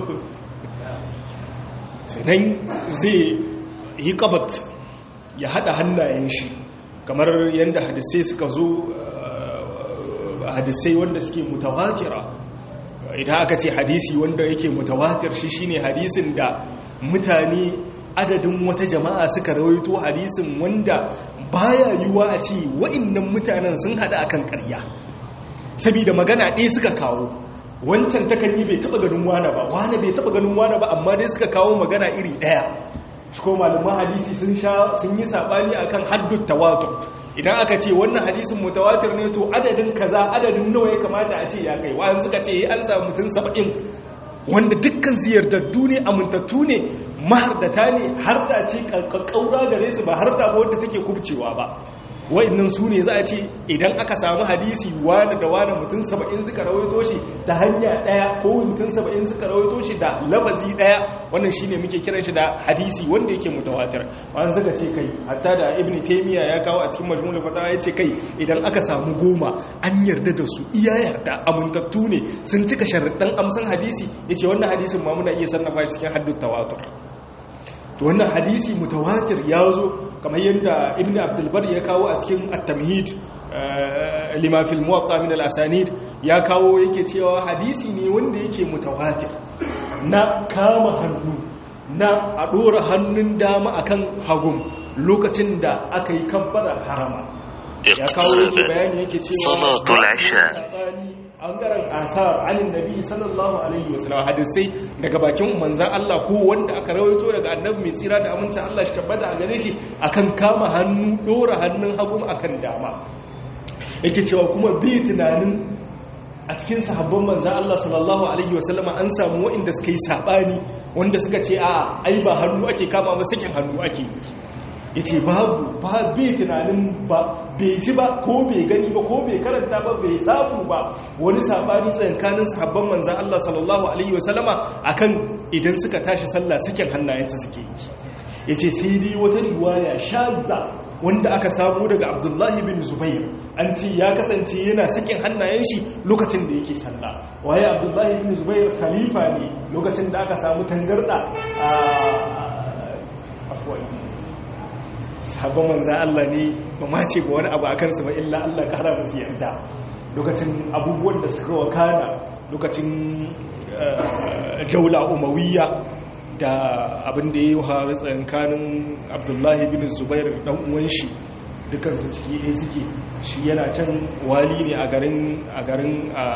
sannan zai yi kabat ya hada hannayen shi kamar yadda hadisai suka zo hadisai wanda suke mutawatira idan aka ce hadisi wanda yake mutawatir shi shine hadisin da mutane adadin wata jama'a suka rawaito hadisin wanda baya yiwuwa a ce wa'annan mutanen sun hada akan ƙarya saboda magana ɗaya suka kawo wancan takan yi bai taba ganin wane ba wane bai taba ganin wane ba amma dai suka kawo magana iri ɗaya shi ko malaman hadisi sun sha sun yi sabani akan haddut tawatur idan aka ce wannan hadisin mutawatir ne to adadin kaza adadin nawa ya kamata a ce ya kai wa'an suka ce an samu mutum saba'in wanda dukkan ziyartattu ne amintattu ne mahardata ne har da ce kakkaura gare su ba har da ba wadda take kubcewa ba wa'annan su ne za a ce idan aka samu hadisi wani da wani mutum saba'in suka rawaito shi ta hanya ɗaya ko mutum saba'in suka rawaito shi da labazi ɗaya wannan shi ne muke kiran shi da hadisi wanda yake mutawatir wani suka ce kai hatta da ibn taimiyya ya kawo a cikin majmu'ul fatawa ya ce kai idan aka samu goma an yarda da su iya yarda amintattu ne sun cika sharaɗin amsan hadisi ya ce wannan hadisin ma muna iya sannafa shi cikin haddun tawatur to wannan hadisi mutawatir ya zo kamar yadda ibn abdulbar ya kawo a cikin at-tamhid lima fil muwatta min al-asanid ya kawo yake cewa hadisi ne wanda yake mutawatir na kama hannu na a dora hannun dama akan hagun lokacin da aka yi kabbara harama ya kawo yake bayani yake cewa salatul isha ɓangaren asar anin nabi sallallahu alaihi wasallam hadisai daga bakin manzan Allah ko wanda aka rawaito daga annabi mai tsira da amincin Allah shi tabbata a gare shi akan kama hannu dora hannun hagu akan dama yake cewa kuma bi tunanin a cikin sahabban manzan Allah sallallahu Alaihi wasallama an samu waɗanda suka yi saɓani wanda suka ce a ai ba hannu ake kama ba sakin hannu ake yi ya ce babu ba bai tunanin ba bai ji ba ko bai gani ba ko bai karanta ba bai samu ba wani saɓani tsakankanin sahabban manzan Allah sallallahu Alaihi wasallama a kan idan suka tashi sallah sakin hannayensu suke yi ya ce sai dai wata riwaya shazza wanda aka samu daga abdullahi bin zubair an ce ya kasance yana sakin hannayen shi lokacin da yake sallah waye abdullahi bin zubair khalifa ne lokacin da aka samu tangarda a afuwai sahabban manzan Allah ne ba ma ce ba wani abu a kansu ba illa Allah kara musu yarda lokacin abubuwan da suka wakana lokacin daula umawiyya da abin da ya yi haru tsankanin abdullahi bin zubair dan uwan shi dukansu ciki ɗaya suke shi yana can wali ne a garin a garin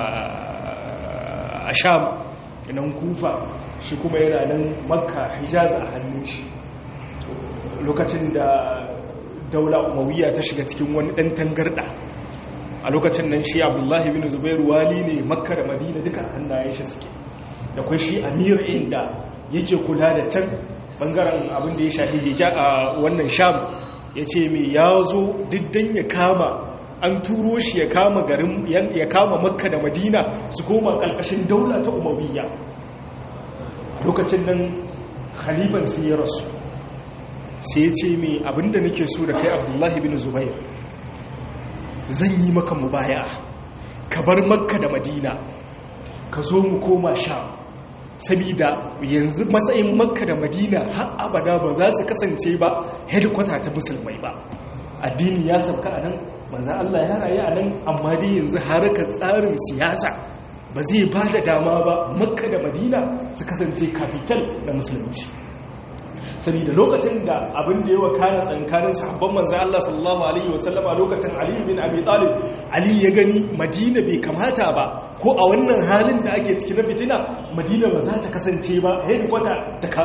a sham nan kufa shi kuma yana nan makka hijaz a hannun shi lokacin da daula umawiya ta shiga cikin wani ɗan tangarɗa a lokacin nan shi abdullahi bin zubair wali ne makka da madina duka hannayen shi suke da kwai shi amir inda yake kula da can bangaren abin da ya shafi hija a wannan sham ya ce mai ya zo diddan ya kama an turo shi ya kama garin ya kama makka da madina su koma ƙarƙashin daula ta umariyya lokacin nan khalifan sai ya rasu sai ya ce mai abinda nake so da kai abdullahi bin zubair zan yi maka mubaya ka bar makka da madina ka zo mu koma sham sabida yanzu matsayin makka da madina har abada ba za su kasance ba headquarter ta musulmai ba addini ya sauka a nan manzan Allah ya rayu a nan amma dai yanzu harkar tsarin siyasa ba zai ba da dama ba makka da madina su kasance capital na musulunci saboda lokacin da abin da ya wakana tsankanin sahabban manzan Allah sallallahu alaihi wasallama lokacin Ali bin Abi Talib Ali ya gani Madina bai kamata ba ko a wannan halin da ake ciki na fitina Madina ba za ta kasance ba headquarter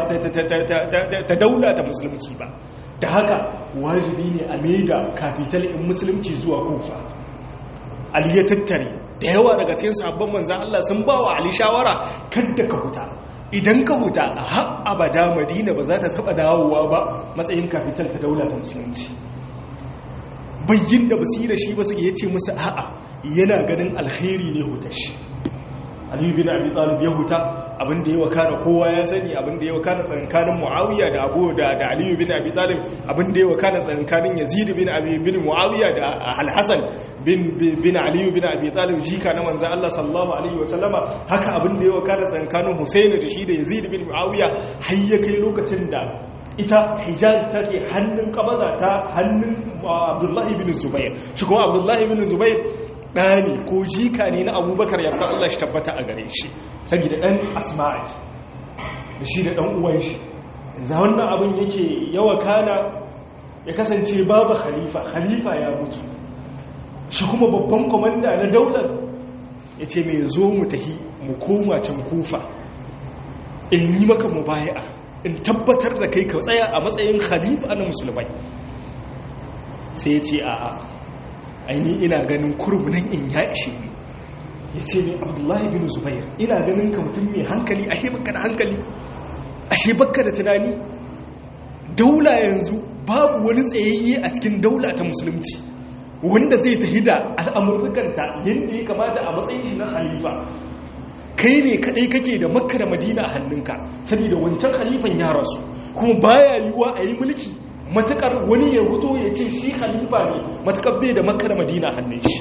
ta daula ta musulunci ba da haka wajibi ne a maida capital in musulunci zuwa Kufa Ali ya tattare da yawa daga cikin sahabban manzan Allah sun ba wa Ali shawara kadda ka huta idan ka huta a har abada madina ba za ta taba dawowa ba matsayin kafital ta daula ta musulunci bayyin da basu da shi ba su ya ce musu a'a yana ganin alkhairi ne hutar shi aliyu bin abi talib ya huta abin da ya wakana kowa ya sani abin da ya wakana tsankanin muawiya da abu da da aliyu bin abi talib abin da ya wakana tsankanin yazid bin abi bin muawiya da al-hasan bin bin aliyu bin abi talib jika na manzon Allah sallallahu alaihi wasallama haka abin da ya wakana tsankanin husaini da shi da yazid bin muawiya har ya kai lokacin da ita hijaz take hannun kabaza ta hannun abdullahi bin zubair shi kuma abdullahi bin zubair ɗani ko jika ne na abubakar yarda Allah shi tabbata a gare shi saboda ɗan asma'a da shi da ɗan uwan shi za wannan abin yake yawa kana ya kasance babu khalifa khalifa ya mutu shi kuma babban kwamanda na daular ya ce mai zo mu tahi mu koma can kufa in yi maka mubaya'a in tabbatar da kai ka tsaya a matsayin khalifa na musulmai sai ya ce a'a aini ina ganin kurbunan in ya ishe ni ya ce ne abdullahi bin zubair ina ganin ka mutum mai hankali ashe baka da hankali ashe baka da tunani daula yanzu babu wani tsayayye a cikin daula ta musulunci wanda zai tahi da al'amurkanta yadda ya kamata a matsayin shi na khalifa kai ne kadai kake da makka da madina a hannunka saboda wancan khalifan ya rasu kuma baya yiwuwa a yi mulki matakar wani ya wuto ya ce shi khalifa ne matakar bai da makka da madina hannun shi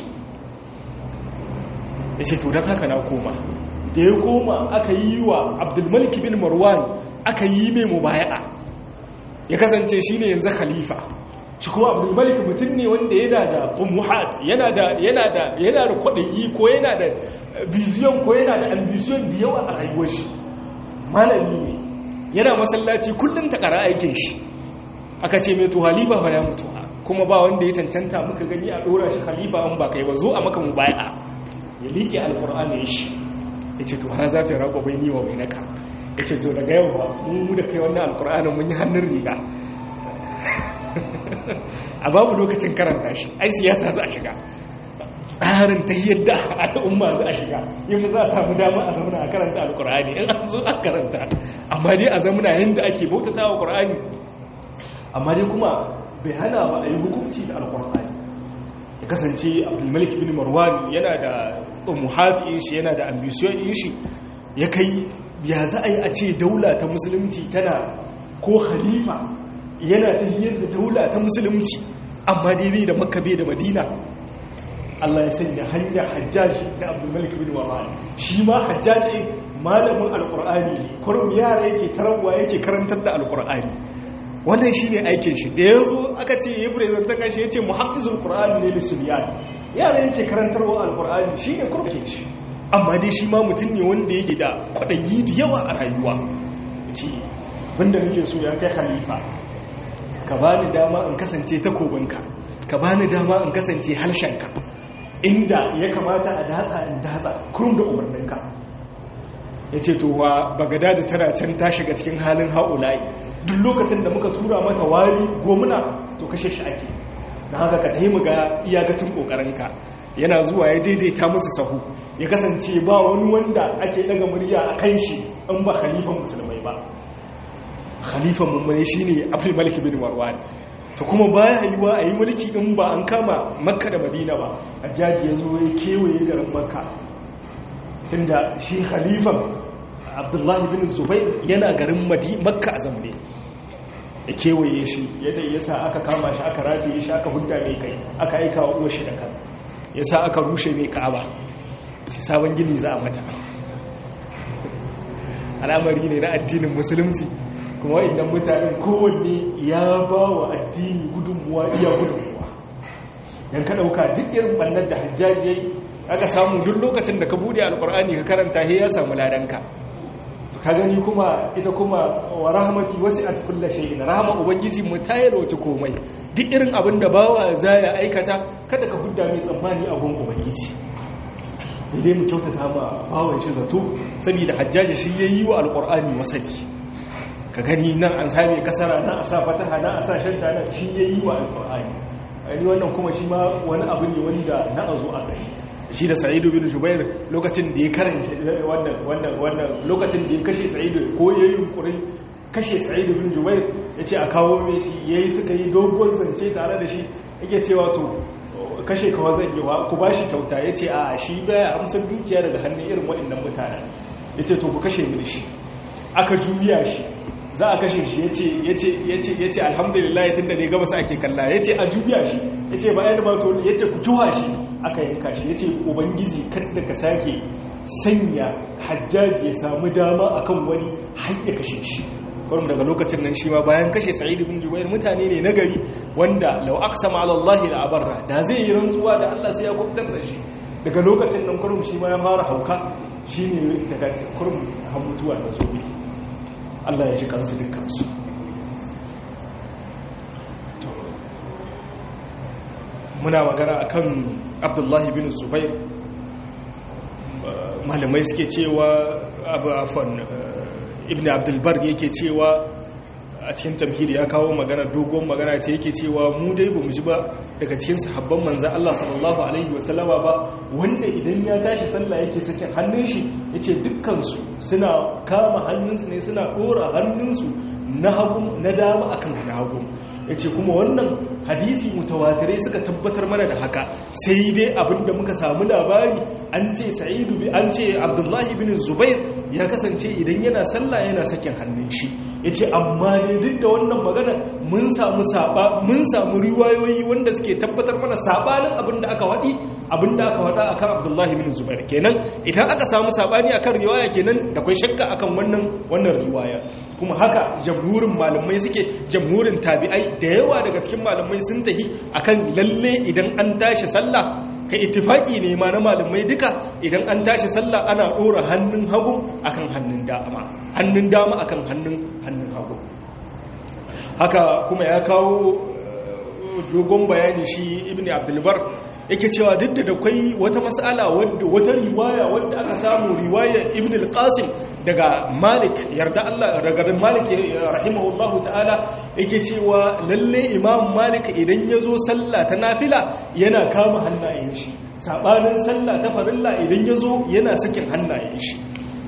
ya ce to don haka na koma da ya koma aka yi wa abdulmalik bin marwan aka yi mai mubaya'a ya kasance shi ne yanzu khalifa shi kuma abdulmalik mutum ne wanda yana da umuhat yana da yana da yana da kwaɗayi ko yana da vision ko yana da ambition da yawa a rayuwar shi malami ne yana masallaci kullum ta ƙara aikin shi aka ce mai to halifa fa ya mutu kuma ba wanda ya cancanta muka gani a dora shi khalifa an ba kai ba zo a maka mu baya ya liƙe alƙur'ani shi ya ce to ha zafi raƙo bai ni wa bai naka ya ce to daga yau ba mu da kai wannan alƙur'anin mun yi hannun riga a babu lokacin karanta shi ai siyasa za a shiga tsarin ta yadda al'umma za a shiga yaushe za a samu dama a zamana a karanta alkur'ani in an zo a karanta amma dai a zamana yadda ake bautata wa ƙur'ani amma dai kuma bai hana ba a yi hukunci da alkur'ani ya kasance abdulmalik bin marwan yana da umuhati shi yana da ambisiyoyin shi ya kai ya za a yi a ce daula ta musulunci tana ko khalifa yana ta hiyar da daula ta musulunci amma dai bai da makka bai da madina Allah ya sanya hanyar hajjaji da abdulmalik bin marwan shi ma hajjaji malamin alkur'ani ne kurum yara yake tarawa yake karantar da alkur'ani wannan shi ne aikin shi da ya zo aka ce ya prezanta kanshi ya ce muhafizul qur'ani ne lissubiyan yara yake karantarwa alkur'ani shi ne kurke shi amma dai shi ma mutum ne wanda yake da kwaɗayi da yawa a rayuwa ce wanda nake so ya kai khalifa ka ba ni dama in kasance takobinka ka ba ni dama in kasance harshenka inda ya kamata a datsa in datsa kurum da umarninka ya ce to wa bagada da tana can ta shiga cikin halin haulayi duk lokacin da muka tura mata wari gomuna to kashe shi ake na haka ka tahi ga iyakacin kokarinka yana zuwa ya daidaita musu sahu ya kasance ba wani wanda ake daga murya a kan shi in ba khalifan musulmai ba khalifan mummune shine abdul malik bin marwan to kuma baya yiwa a yi mulki in ba an kama makka da madina ba hajjaji ya zo ya kewaye garin makka tunda shi khalifan abdullahi bin zubair yana garin makka a zamne ya kewaye shi yadda ya sa aka kama shi aka rataye shi aka hudda mai kai aka aika wa uwa shi da kan ya sa aka rushe mai ka'aba sai sabon gini za a mata al'amari ne na addinin musulunci kuma waɗannan mutanen kowanne ya ba wa addini gudunmuwa iya gudunmuwa don ka ɗauka duk irin ɓannar da hajjaji ya yi aka samu duk lokacin da ka buɗe alƙur'ani ka karanta he ya samu ladanka ka gani kuma ita kuma wa rahmati wasi'at kulli shay'in rahama ubangiji mu tayar wace komai duk irin abin da bawa za ya aikata kada ka hudda mai tsammani a gun ubangiji dai mu kyautata ma bawan shi zato saboda hajjaji shi yayi wa alqur'ani wasali ka gani nan an same kasara nan a sa fataha nan a sa shadda nan shi yayi wa alqur'ani ani wannan kuma shi ma wani abu ne wanda na azo a kai shi da sa'idu bin jubair lokacin da ya karanta wannan wannan wannan lokacin da ya kashe sa'idu ko ya yi yunkurin kashe sa'idu bin jubair ya ce a kawo mai shi ya yi suka yi dogon zance tare da shi yake cewa to kashe kawo zan yi wa ku ba shi kyauta ya ce a shi baya amsar dukiya daga hannun irin waɗannan mutanen ya ce to ku kashe mini shi aka juya shi za a kashe shi ya ce alhamdulillah tun da ne gabas ake kalla ya ce a juya shi ya ce bayan ba to ya ce ku tuwa shi aka yanka shi ya ce ubangiji kadda ka sake sanya hajjaji ya samu dama akan wani har ya kashe shi kawai daga lokacin nan shi ma bayan kashe sa'idu bin jubair mutane ne na gari wanda lau aqsama ala Allah la abarra da zai yi rantsuwa da Allah sai ya kubutar da shi daga lokacin nan kurum shi ma ya fara hauka shine daga kurum har mutuwa da zobe Allah ya ji kansu dukkansu muna magana akan abdullahi bin zubair malamai suke cewa abu afon ibn abdulbar yake cewa a cikin tamhiri ya kawo magana dogon magana ce yake cewa mu dai ba mu ji ba daga cikin sahabban manzan Allah sallallahu alaihi wasallama ba wanda idan ya tashi sallah yake sakin hannun shi yace dukkansu suna kama hannunsu ne suna dora hannunsu na hagu na dama akan na hagu yace kuma wannan hadisi mutawatirai suka tabbatar mana da haka sai dai abinda muka samu labari an ce sa'idu bi an ce abdullahi bin zubair ya kasance idan yana sallah yana sakin hannun shi yace amma ne duk da wannan magana mun samu saba mun samu riwayoyi wanda suke tabbatar mana sabanin abinda aka wadi abinda aka wada akan abdullahi bin zubair kenan idan aka samu sabani akan riwaya kenan da kai shakka akan wannan wannan riwaya kuma haka jamhurin malamai suke jamhurin tabi'ai da yawa daga cikin malamai sun tahi akan lalle idan an tashi sallah ka ittifaki ne ma na malamai duka idan an tashi sallah ana dora hannun hagu akan hannun dama hannun dama akan hannun hannun hagu haka kuma ya kawo dogon bayani shi ibn abdulbar yake cewa duk da akwai wata mas'ala wadda wata riwaya wadda aka samu riwaya ibn al-qasim daga malik yarda Allah daga malik rahimahullahu ta'ala yake cewa lalle imam malik idan yazo sallah ta nafila yana kama hannayen shi sabanin sallah ta farilla idan ya zo yana sakin hannayen shi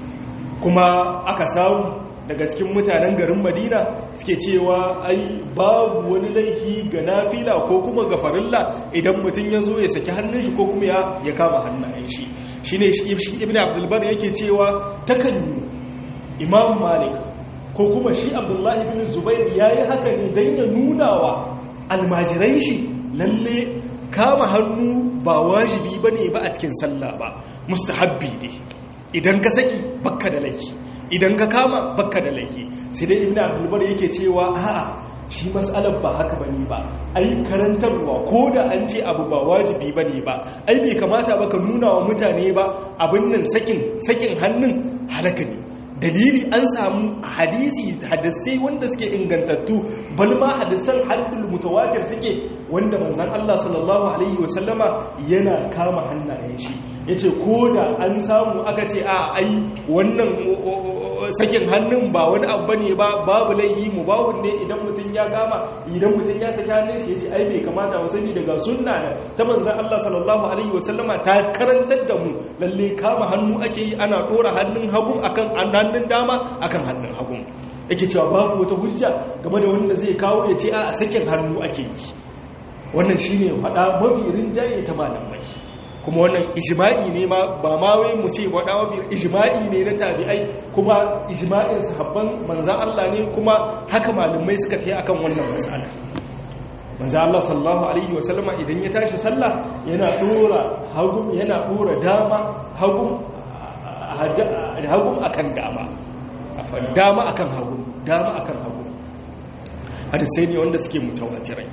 kuma aka samu daga cikin mutanen garin madina suke cewa ai babu wani laifi ga nafila ko kuma ga farilla idan mutum ya zo ya saki hannun shi ko kuma ya kama hannayen shi shi ne ibn abdulbar yake cewa takan yi imam malik ko kuma shi abdullahi bin zubair ya yi haka ne don ya nuna wa almajiran shi lalle kama hannu ba wajibi ba ne ba a cikin sallah ba mustahabbi ne idan ka saki bakka da laifi idan ka kama bakka da laifi sai dai ibn abdulbar yake cewa a'a shi matsalar ba haka bane ba ai karantarwa ko da an ce abu ba wajibi bane ba ai bai kamata ba ka nuna wa mutane ba abin nan sakin sakin hannun halaka ne dalili an samu hadisi hadisai wanda suke ingantattu bal ma hadisan hadul mutawatir suke wanda manzon Allah sallallahu alaihi wasallama yana kama hannayen shi yace ko da an samu aka ce a ai wannan sakin hannun ba wani abu bane ba babu laihi mu babu ne idan mutum ya kama idan mutum ya saki hannun shi yace ai bai kamata ba sani daga sunna ne ta manzon Allah sallallahu alaihi wasallama ta karantar da mu lalle kama hannu ake yi ana dora hannun hagu akan hannun dama akan hannun hagu yake cewa babu wata hujja game da wanda zai kawo ya ce a sakin hannu ake yi wannan shine faɗa mafi rinjaye ta malamai kuma wannan ijma'i ne ma ba ma wai mu ce faɗa mafi ijma'i ne na tabi'ai kuma ijma'in sahabban manzan Allah ne kuma haka malamai suka tayi akan wannan mas'ala manzan Allah sallallahu alaihi wa sallama idan ya tashi sallah yana dora hagu yana dora dama hagu hagu akan dama dama akan hagu dama akan hagu hadisai ne wanda suke mutawatirai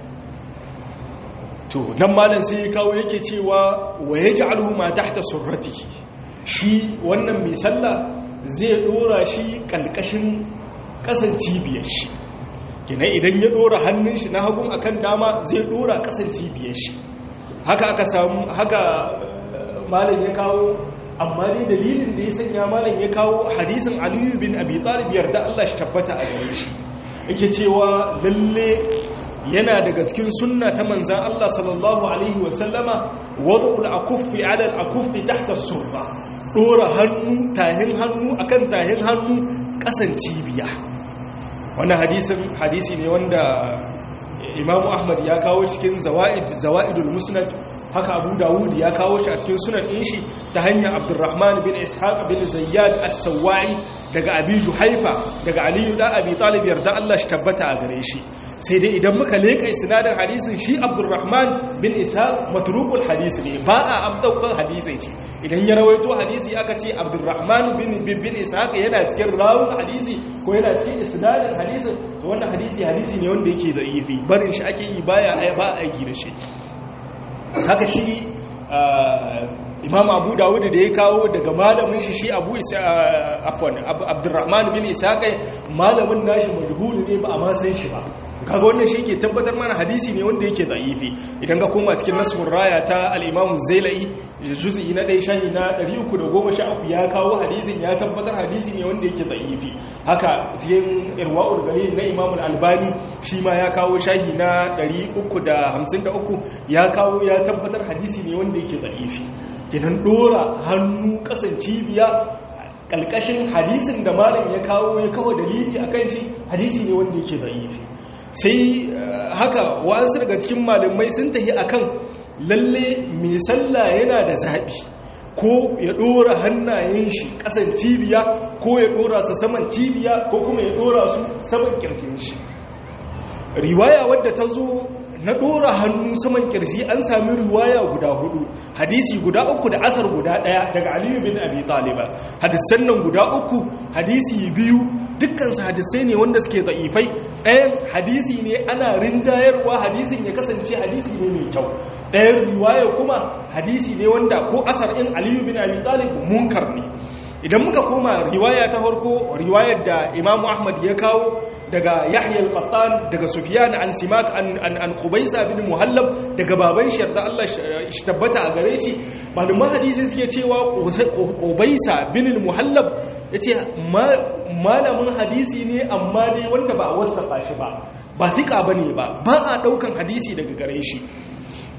to nan malam sai ya kawo yake cewa wa yaj'aluhu ma tahta surratihi shi wannan mai sallah zai dora shi kalkashin kasan cibiyar shi kina idan ya dora hannun shi na hagun akan dama zai dora kasan cibiyar shi haka aka samu haka malam ya kawo amma dai dalilin da ya sanya malam ya kawo hadisin aliyu bin abi talib yarda Allah shi tabbata a gare shi yake cewa lalle yana daga cikin sunna ta manzan Allah sallallahu alaihi wasallama wada'ul akuffi ala al-akuffi tahta surra dora hannu tahin hannu akan tahin hannu kasan cibiya wannan hadisin hadisi ne wanda Imam Ahmad ya kawo cikin zawaid zawaidul musnad haka Abu Dawud ya kawo shi a cikin sunan din shi ta hanyar Abdurrahman bin Ishaq bin Zayyad as-Sawai daga Abi Juhaifa daga Ali da Abi Talib yarda Allah shi tabbata a gare shi sai dai idan muka leƙa sinadar hadisin shi abdurrahman bin isa matrukul hadisi ne ba a amdaukar hadisi ce idan ya rawaito hadisi aka ce abdurrahman bin bin isa yana cikin rawun hadisi ko yana cikin isnadin hadisin to wannan hadisi hadisi ne wanda yake da ifi barin shi ake yi baya ba aiki da shi haka shi imam abu dawud da ya kawo daga malamin shi shi abu afwan abdurrahman bin isa kai malamin nashi majhul ne ba a ma san shi ba kaga wannan shi ke tabbatar mana hadisi ne wanda yake da'ifi idan ka koma cikin nasbur raya ta al-imam zailai juz'i na ɗaya shahi na 313 ya kawo hadisin ya tabbatar hadisi ne wanda yake da'ifi haka cikin irwaul galil na imam al-albani shi ma ya kawo shahi na 353 ya kawo ya tabbatar hadisi ne wanda yake da'ifi kenan dora hannu kasan cibiya kalkashin hadisin da malam ya kawo ya kawo dalili akan shi hadisi ne wanda yake da'ifi sai haka wa'ansu daga cikin malamai sun tafi akan lalle mai sallah yana da zaɓi ko ya ɗora hannayen shi ƙasan cibiya ko ya ɗora su saman cibiya ko kuma ya ɗora su saman ƙirjin shi riwaya wadda ta zo na ɗora hannu saman ƙirji an sami riwaya guda hudu hadisi guda uku da asar guda ɗaya daga aliyu bin abi taliba hadisan nan guda uku hadisi biyu dukkansu hadisai ne wanda suke da'ifai ɗayan hadisi ne ana rinjayarwa hadisin ya kasance hadisi ne mai kyau ɗayan riwaya kuma hadisi ne wanda ko asar in aliyu bin abi talib munkar ne idan muka koma riwaya ta farko riwayar da imamu ahmad ya kawo daga yahya al-qattan daga sufyan an simak an an qubaysa bin muhallab daga baban shi da Allah shi tabbata a gare shi malaman hadisi suke cewa qubaysa bin muhallab yace malamin hadisi ne amma dai wanda ba a wasafa shi ba ba sika bane ba ba a daukan hadisi daga gare shi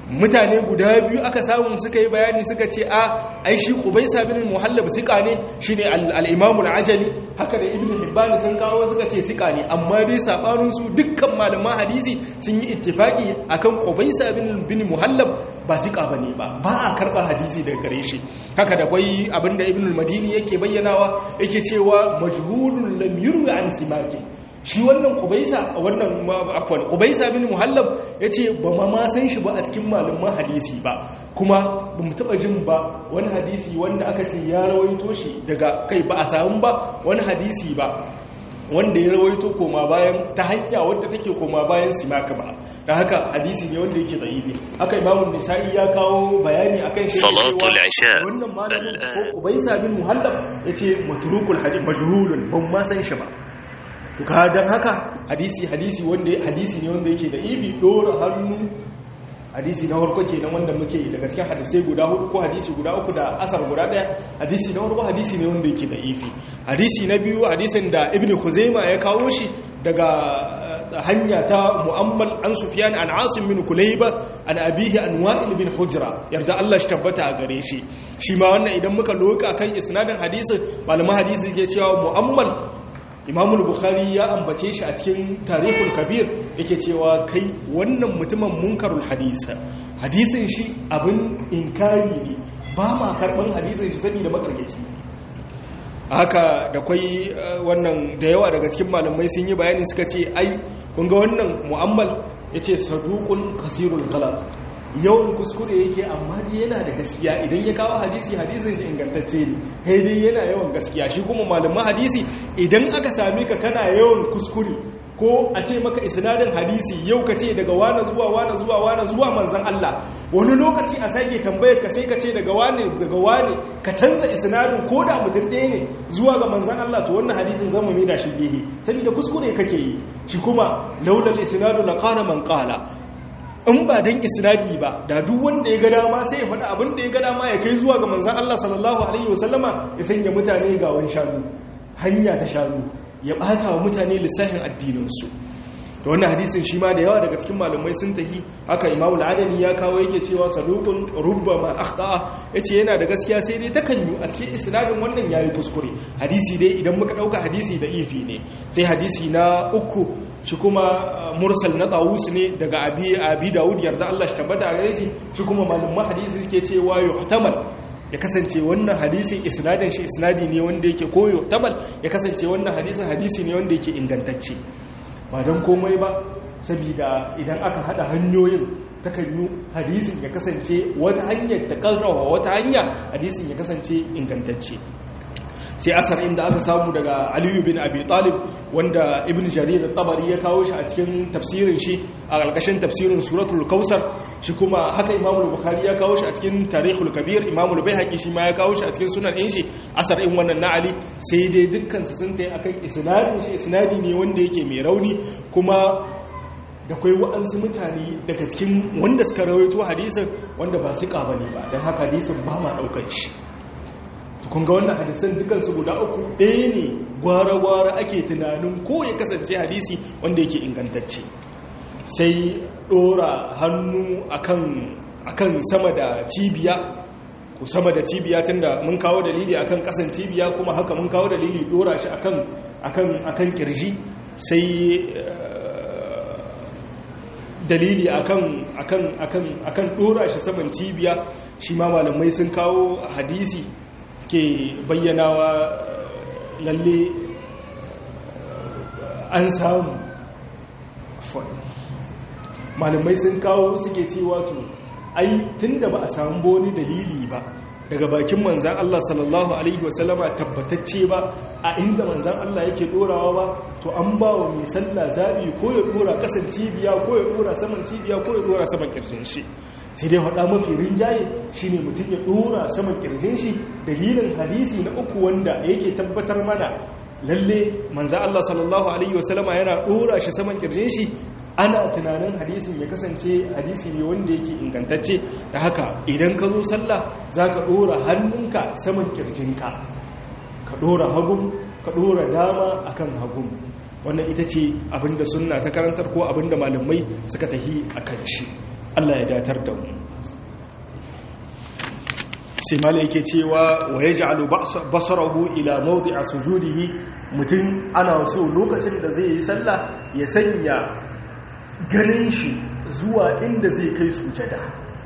mutane guda biyu aka samu suka yi bayani suka ce a ai shi Qubaysa bin Muhallab sika ne shine al-Imam al-Ajali haka da Ibn Hibban sun kawo suka ce sika ne amma dai sabanin su dukkan malaman hadisi sun yi ittifaki akan Qubaysa bin bin Muhallab ba sika bane ba ba a karba hadisi daga gare shi haka da kwai abinda Ibn al-Madini yake bayyanawa yake cewa majhulun lam yurwi an simaki shi wannan kubaisa wannan afwan kubaisa bin muhallab yace ba ma ma san shi ba a cikin malaman hadisi ba kuma ba mu taba jin ba wani hadisi wanda aka ce ya rawaito shi daga kai ba a samu ba wani hadisi ba wanda ya rawaito koma bayan ta hanya wadda take koma bayan simaka ba da haka hadisi ne wanda yake da'ibi haka imamu nisa'i ya kawo bayani akan shi salatul isha wannan malamin ko kubaisa bin muhallab yace matrukul hadith majhulun ban ma san shi ba to ka dan haka hadisi hadisi wanda hadisi ne wanda yake da ibi dora hannu hadisi na farko kenan wanda muke daga cikin hadisai guda hudu ko hadisi guda uku da asar guda daya hadisi na farko hadisi ne wanda yake da ifi hadisi na biyu hadisin da ibnu khuzaima ya kawo shi daga hanya ta mu'ammal an sufyan an asim bin kulayba an abihi an wa'il bin hujra yarda Allah shi tabbata a gare shi shi ma wannan idan muka loka kan isnadin hadisin malaman hadisi ke cewa mu'ammal imamul bukhari ya ambace shi a cikin tarihul kabir yake cewa kai wannan mutumin munkarul hadisa hadisin shi abin inkari ne ba ma karban hadisin shi sani da makargaci haka da kwai wannan da yawa daga cikin malamai sun yi bayani suka ce ai kun ga wannan mu'ammal yace saduqun kasirul ghalat yawan kuskure yake amma dai yana da gaskiya idan ya kawo hadisi hadisin shi ingantacce ne kai dai yana yawan gaskiya shi kuma malaman hadisi idan aka same ka kana yawan kuskure ko a ce maka isnadin hadisi yau ka ce daga wane zuwa wane zuwa wane zuwa manzan Allah wani lokaci a sake tambayar ka sai ka ce daga wane daga wane ka canza isnadin ko da mutum ɗaya ne zuwa ga manzan Allah to wannan hadisin zama mai da shi gehe saboda kuskure kake yi shi kuma laulal isnadu la qala man qala in ba don isnadi ba da duk wanda ya ga dama sai ya faɗi abin da ya ga dama ya kai zuwa ga manzan Allah sallallahu alaihi wasallama ya sanya mutane ga wani shanu hanya ta shanu ya ɓata wa mutane lissafin addininsu da wannan hadisin shi ma da yawa daga cikin malamai sun tahi haka imamul adani ya kawo yake cewa sadukun rubba ma akhta'a yace yana da gaskiya sai dai takan yi a cikin isnadin wannan yayi kuskure hadisi dai idan muka dauka hadisi da ifi ne sai hadisi na uku shi kuma mursal na tawus ne daga abi abi daud yarda Allah shi tabbata a gare shi shi kuma malaman hadisi suke cewa yuhtamal ya kasance wannan hadisin isnadin shi isnadi ne wanda yake koyo tabal ya kasance wannan hadisin hadisi ne wanda yake ingantacce ba don komai ba saboda idan aka hada hanyoyin takan yi hadisin ya kasance wata hanyar ta karrawa wata hanya hadisin ya kasance ingantacce sai asar inda aka samu daga aliyu bin abi talib wanda ibn jarir tabari ya kawo shi a cikin tafsirin shi a ƙarƙashin tafsirin suratul kausar shi kuma haka imamul bukhari ya kawo shi a cikin tarihul kabir imamul baihaqi shi ma ya kawo shi a cikin sunan ɗin shi asar in wannan na ali sai dai dukkan su sun tayi akan isnadin shi isnadi ne wanda yake mai rauni kuma da kwai wa'ansu mutane daga cikin wanda suka rawaito hadisin wanda ba su bane ba don haka hadisin ba ma ɗaukar shi kun ga wannan hadisan dukansu guda uku ɗaya ne gwara-gwara ake tunanin ko ya kasance hadisi wanda yake ingantacce sai ɗora hannu akan sama da cibiya ko sama da cibiya tun da mun kawo dalili akan kasan cibiya kuma haka mun kawo dalili ɗora shi akan kirji sai dalili akan ɗora shi saman cibiya shi ma malamai sun kawo hadisi ke bayyanawa lalle an samu malamai sun kawo suke cewa to ai tunda ba a samu boni dalili ba daga bakin manzan Allah sallallahu alaihi wasallama tabbatacce ba a inda manzan Allah yake dorawa ba to an ba wa mai sallah zabi ko ya dora kasan cibiya ko ya dora saman cibiya ko ya dora saman kirshin shi sai dai faɗa mafi rinjaye shi ne mutum ya ɗora saman ƙirjin shi dalilin hadisi na uku wanda yake tabbatar mana lalle manza Allah sallallahu Alaihi wasallama yana ɗora shi saman ƙirjin shi ana tunanin hadisin ya kasance hadisi ne wanda yake ingantacce da haka idan ka zo sallah za ka ɗora hannunka saman ƙirjinka ka ɗora hagun ka ɗora dama akan hagun wannan ita ce abinda sunna ta karantar ko abinda malamai suka tahi a kan shi Allah ya datar da mu sai mala yake cewa wa yaj'alu basarahu ila mawdi'a sujudihi mutum ana so lokacin da zai yi sallah ya sanya ganin shi zuwa inda zai kai sujada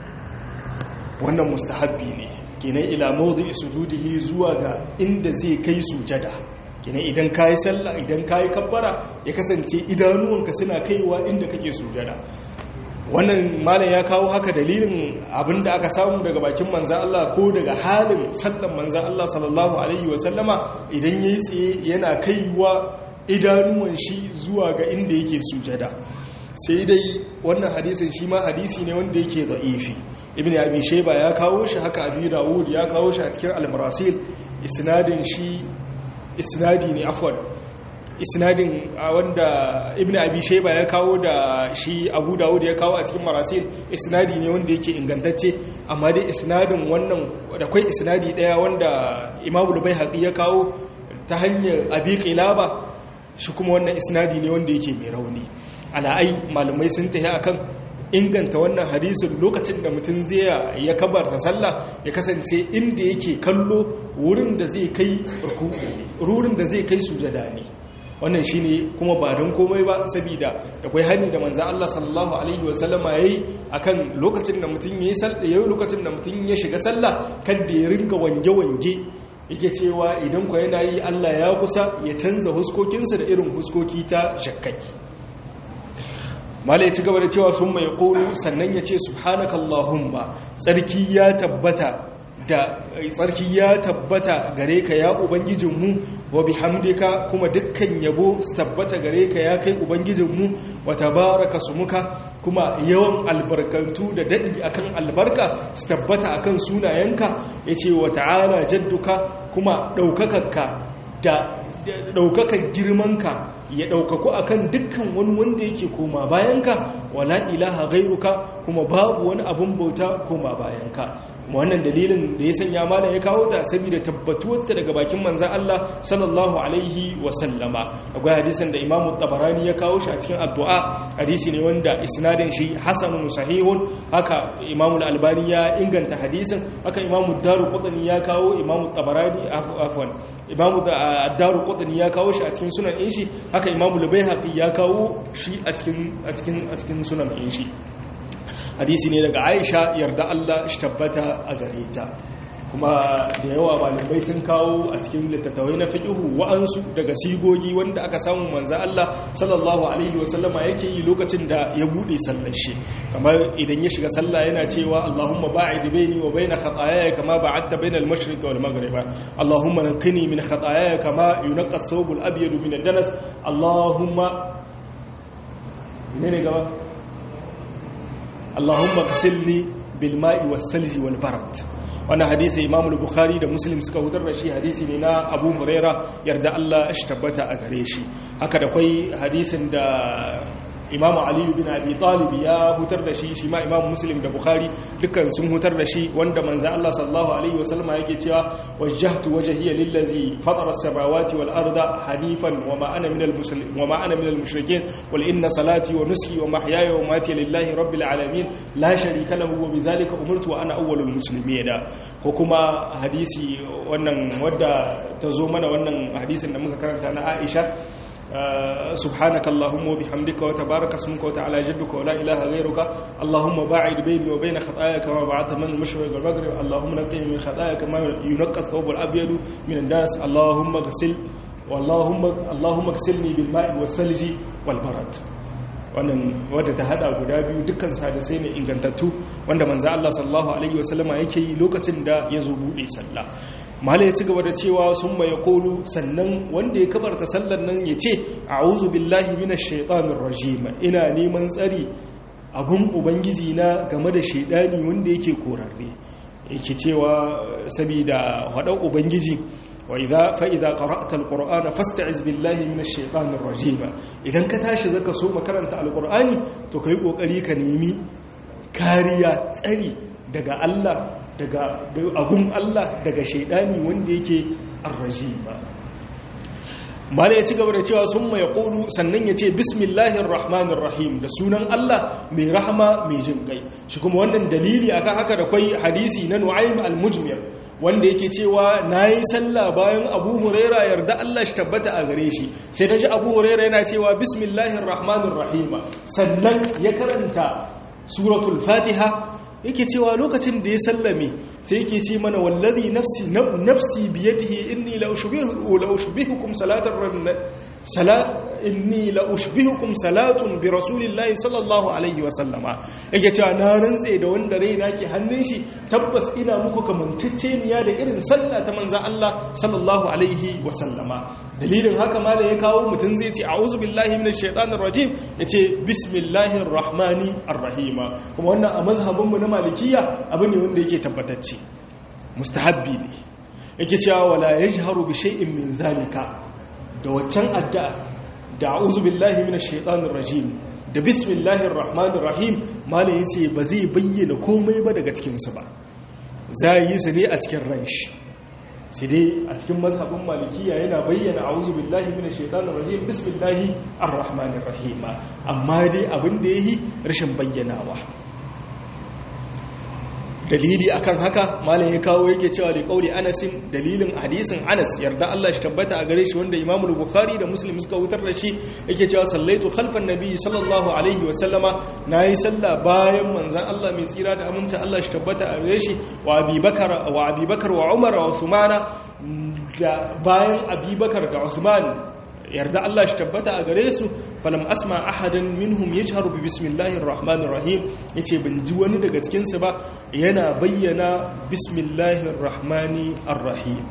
wannan mustahabbi ne kenan ila mawdi'i sujudihi zuwa ga inda zai kai sujada kenan idan kayi sallah idan kayi kabbara ya kasance idanuwanka suna kaiwa inda kake sujada wannan malam ya kawo haka dalilin abinda aka samu daga bakin manzan Allah ko daga halin sallan manzan Allah sallallahu alaihi wasallama idan yayi tsaye yana kaiwa idanuwan shi zuwa ga inda yake sujada sai dai wannan hadisin shi ma hadisi ne wanda yake da'ifi ibn abi shayba ya kawo shi haka abi dawud ya kawo shi a cikin al-marasil isnadin shi isnadi ne afwan isnadin wanda ibn abi shayba ya kawo da shi abu dawud ya kawo a cikin marasil isnadi ne wanda yake ingantacce amma dai isnadin wannan da kai isnadi daya wanda imamul baihaqi ya kawo ta hanyar abi qilaba shi kuma wannan isnadi ne wanda yake mai rauni ala'ai malamai sun tafi akan inganta wannan hadisin lokacin da mutum zai ya kabarta sallah ya kasance inda yake kallo wurin da zai kai rurin da zai kai sujada ne wannan shine kuma ba don komai ba saboda da kai hani da manzo Allah sallallahu alaihi wasallama yayi akan lokacin da mutum yayi sallah yayi lokacin da mutum ya shiga sallah kada ya ringa wange wange yake cewa idan ku yana yi Allah ya kusa ya canza huskokinsa da irin huskoki ta shakkai mala ya ci gaba da cewa sun mai ƙoro sannan ya ce subhanakallahumma tsarki ya tabbata da tsarki ya tabbata gare ka ya ubangijinmu wa bihamdika kuma dukkan yabo su tabbata gare ka ya kai ubangijinmu wa tabaraka sumuka kuma yawan albarkantu da daɗi akan albarka su tabbata akan sunayenka ya ce wa ta'ala jadduka kuma ɗaukakarka da ɗaukakan girmanka ya ɗaukaku akan dukkan wani wanda yake koma bayanka wala ilaha gairuka kuma babu wani abin bauta koma bayanka wannan dalilin da ya sanya mana ya kawo ta saboda tabbatuwarta daga bakin manzan Allah sallallahu alaihi wa sallama akwai hadisin da Imam Tabarani ya kawo shi a cikin addu'a hadisi ne wanda isnadin shi hasanun sahihun haka Imam Al-Albani ya inganta hadisin haka Imam Daruqutni ya kawo Imam Tabarani afwan Imam Daruqutni ya kawo shi a cikin sunan din shi haka Imam Al-Baihaqi ya kawo shi a cikin a cikin a cikin sunan din shi hadisi ne daga aisha yarda Allah shi tabbata a gare ta kuma da yawa malamai sun kawo a cikin littattafai na fiqhu wa'ansu daga sigogi wanda aka samu manzo Allah sallallahu alaihi wasallama yake yi lokacin da ya bude sallar shi kamar idan ya shiga sallah yana cewa Allahumma ba'id baini wa baina khataayaya kama ba'adta baina al-mashriq wal maghrib Allahumma naqqini min khataayaya kama yunqqa ath-thawb al-abyad min ad-danas Allahumma ne gaba Allahumma kasilni bil ma'i was salji wal barad wannan hadisi Imam al-Bukhari da Muslim suka hutar da shi hadisi ne na Abu Huraira yarda Allah shi tabbata a gare shi haka da kai hadisin da Imam Ali bin Abi Talib ya hutar da shi shi ma Imam Muslim da Bukhari dukkan sun hutar da shi wanda manzo Allah sallallahu alaihi wasallam yake cewa wajjahtu wajhiya lillazi fatara as-samawati wal arda hanifan wama ana minal muslimin wama ana minal mushrikeen qul inna salati wa nusuki wa mahyaya wa mamati lillahi rabbil alamin la sharika lahu wa bidhalika umirtu wa ana awwalul muslimin ko kuma hadisi wannan wadda ta zo mana wannan hadisin da muka karanta na Aisha سبحانك اللهم وبحمدك وتبارك اسمك وتعالى جدك ولا إله غيرك اللهم باعد بيني وبين خطاياك كما بعدت من المشرق والمغرب اللهم نقني من خطاياك كما ينقى الثوب الأبيض من الناس اللهم اغسل اللهم اللهم اغسلني بالماء والثلج والبرد wannan wadda ta hada guda biyu dukkan hadisai ne ingantattu wanda manzo Allah sallallahu alaihi wasallama yake yi lokacin da ya zo bude sallah mala ya ci gaba da cewa sun mai kolu sannan wanda ya kabarta sallar nan ya ce a'udhu billahi minash shaitanir rajim ina neman tsari abun ubangiji na game da shaidani wanda yake korarre yake cewa saboda hadau ubangiji wa idza fa idza qara'ta alqur'ana fasta'iz billahi minash shaitanir rajim idan ka tashi zaka so makaranta alqur'ani to kai kokari ka nemi kariya tsari daga Allah daga agun Allah daga shaidani wanda yake arrajim mala ya ci gaba da cewa sun mai ƙoru sannan ya ce bismillahir rahmanir rahim da sunan Allah mai rahama mai jin kai shi kuma wannan dalili akan haka da kwai hadisi na nu'aym al-mujmir wanda yake cewa nayi sallah bayan Abu Huraira yarda Allah shi tabbata a gare shi sai naji Abu Huraira yana cewa bismillahir rahmanir rahim sannan ya karanta suratul fatiha yake cewa lokacin da ya sallame sai yake ce mana wallazi nafsi nafsi biyadihi inni la ushbihu la ushbihukum salatar salat inni la ushbihukum salatun bi rasulillahi sallallahu alaihi wa sallama yake cewa na rantse da wanda raina ke hannun shi tabbas ina muku kamantacceniya da irin sallah ta manzon Allah sallallahu alaihi wa sallama dalilin haka ma da ya kawo mutum zai ce a'udhu billahi minash shaitanir rajim yace bismillahir rahmani arrahim kuma wannan a mazhabin mu na malikiya abu ne wanda yake tabbatacce mustahabbi ne yake cewa wala yajharu bi shay'in min zalika da waccan addu'a da a'udhu billahi minash shaitanir rajim da bismillahir rahmanir rahim malai yace ba zai bayyana komai ba daga cikin su ba zai yi su ne a cikin ranshi sai dai a cikin mazhabin malikiya yana bayyana a'udhu billahi minash shaitanir rajim bismillahir rahmanir rahim amma dai abin da yayi rashin bayyanawa dalili akan haka malam ya kawo yake cewa da kauli anasin dalilin hadisin anas yarda Allah shi tabbata a gare shi wanda imamu bukhari da muslim suka wutar da shi yake cewa sallaitu khalfan nabi sallallahu alaihi wa sallama nayi sallah bayan manzon Allah mai tsira da aminci Allah shi tabbata a gare shi wa abubakar wa abubakar wa umar wa usmana da bayan abubakar da usman yarda Allah shi tabbata a gare su falam asma ahadan minhum yajharu bi bismillahir rahmanir rahim yace ban ji wani daga cikin su ba yana bayyana bismillahir rahmani arrahim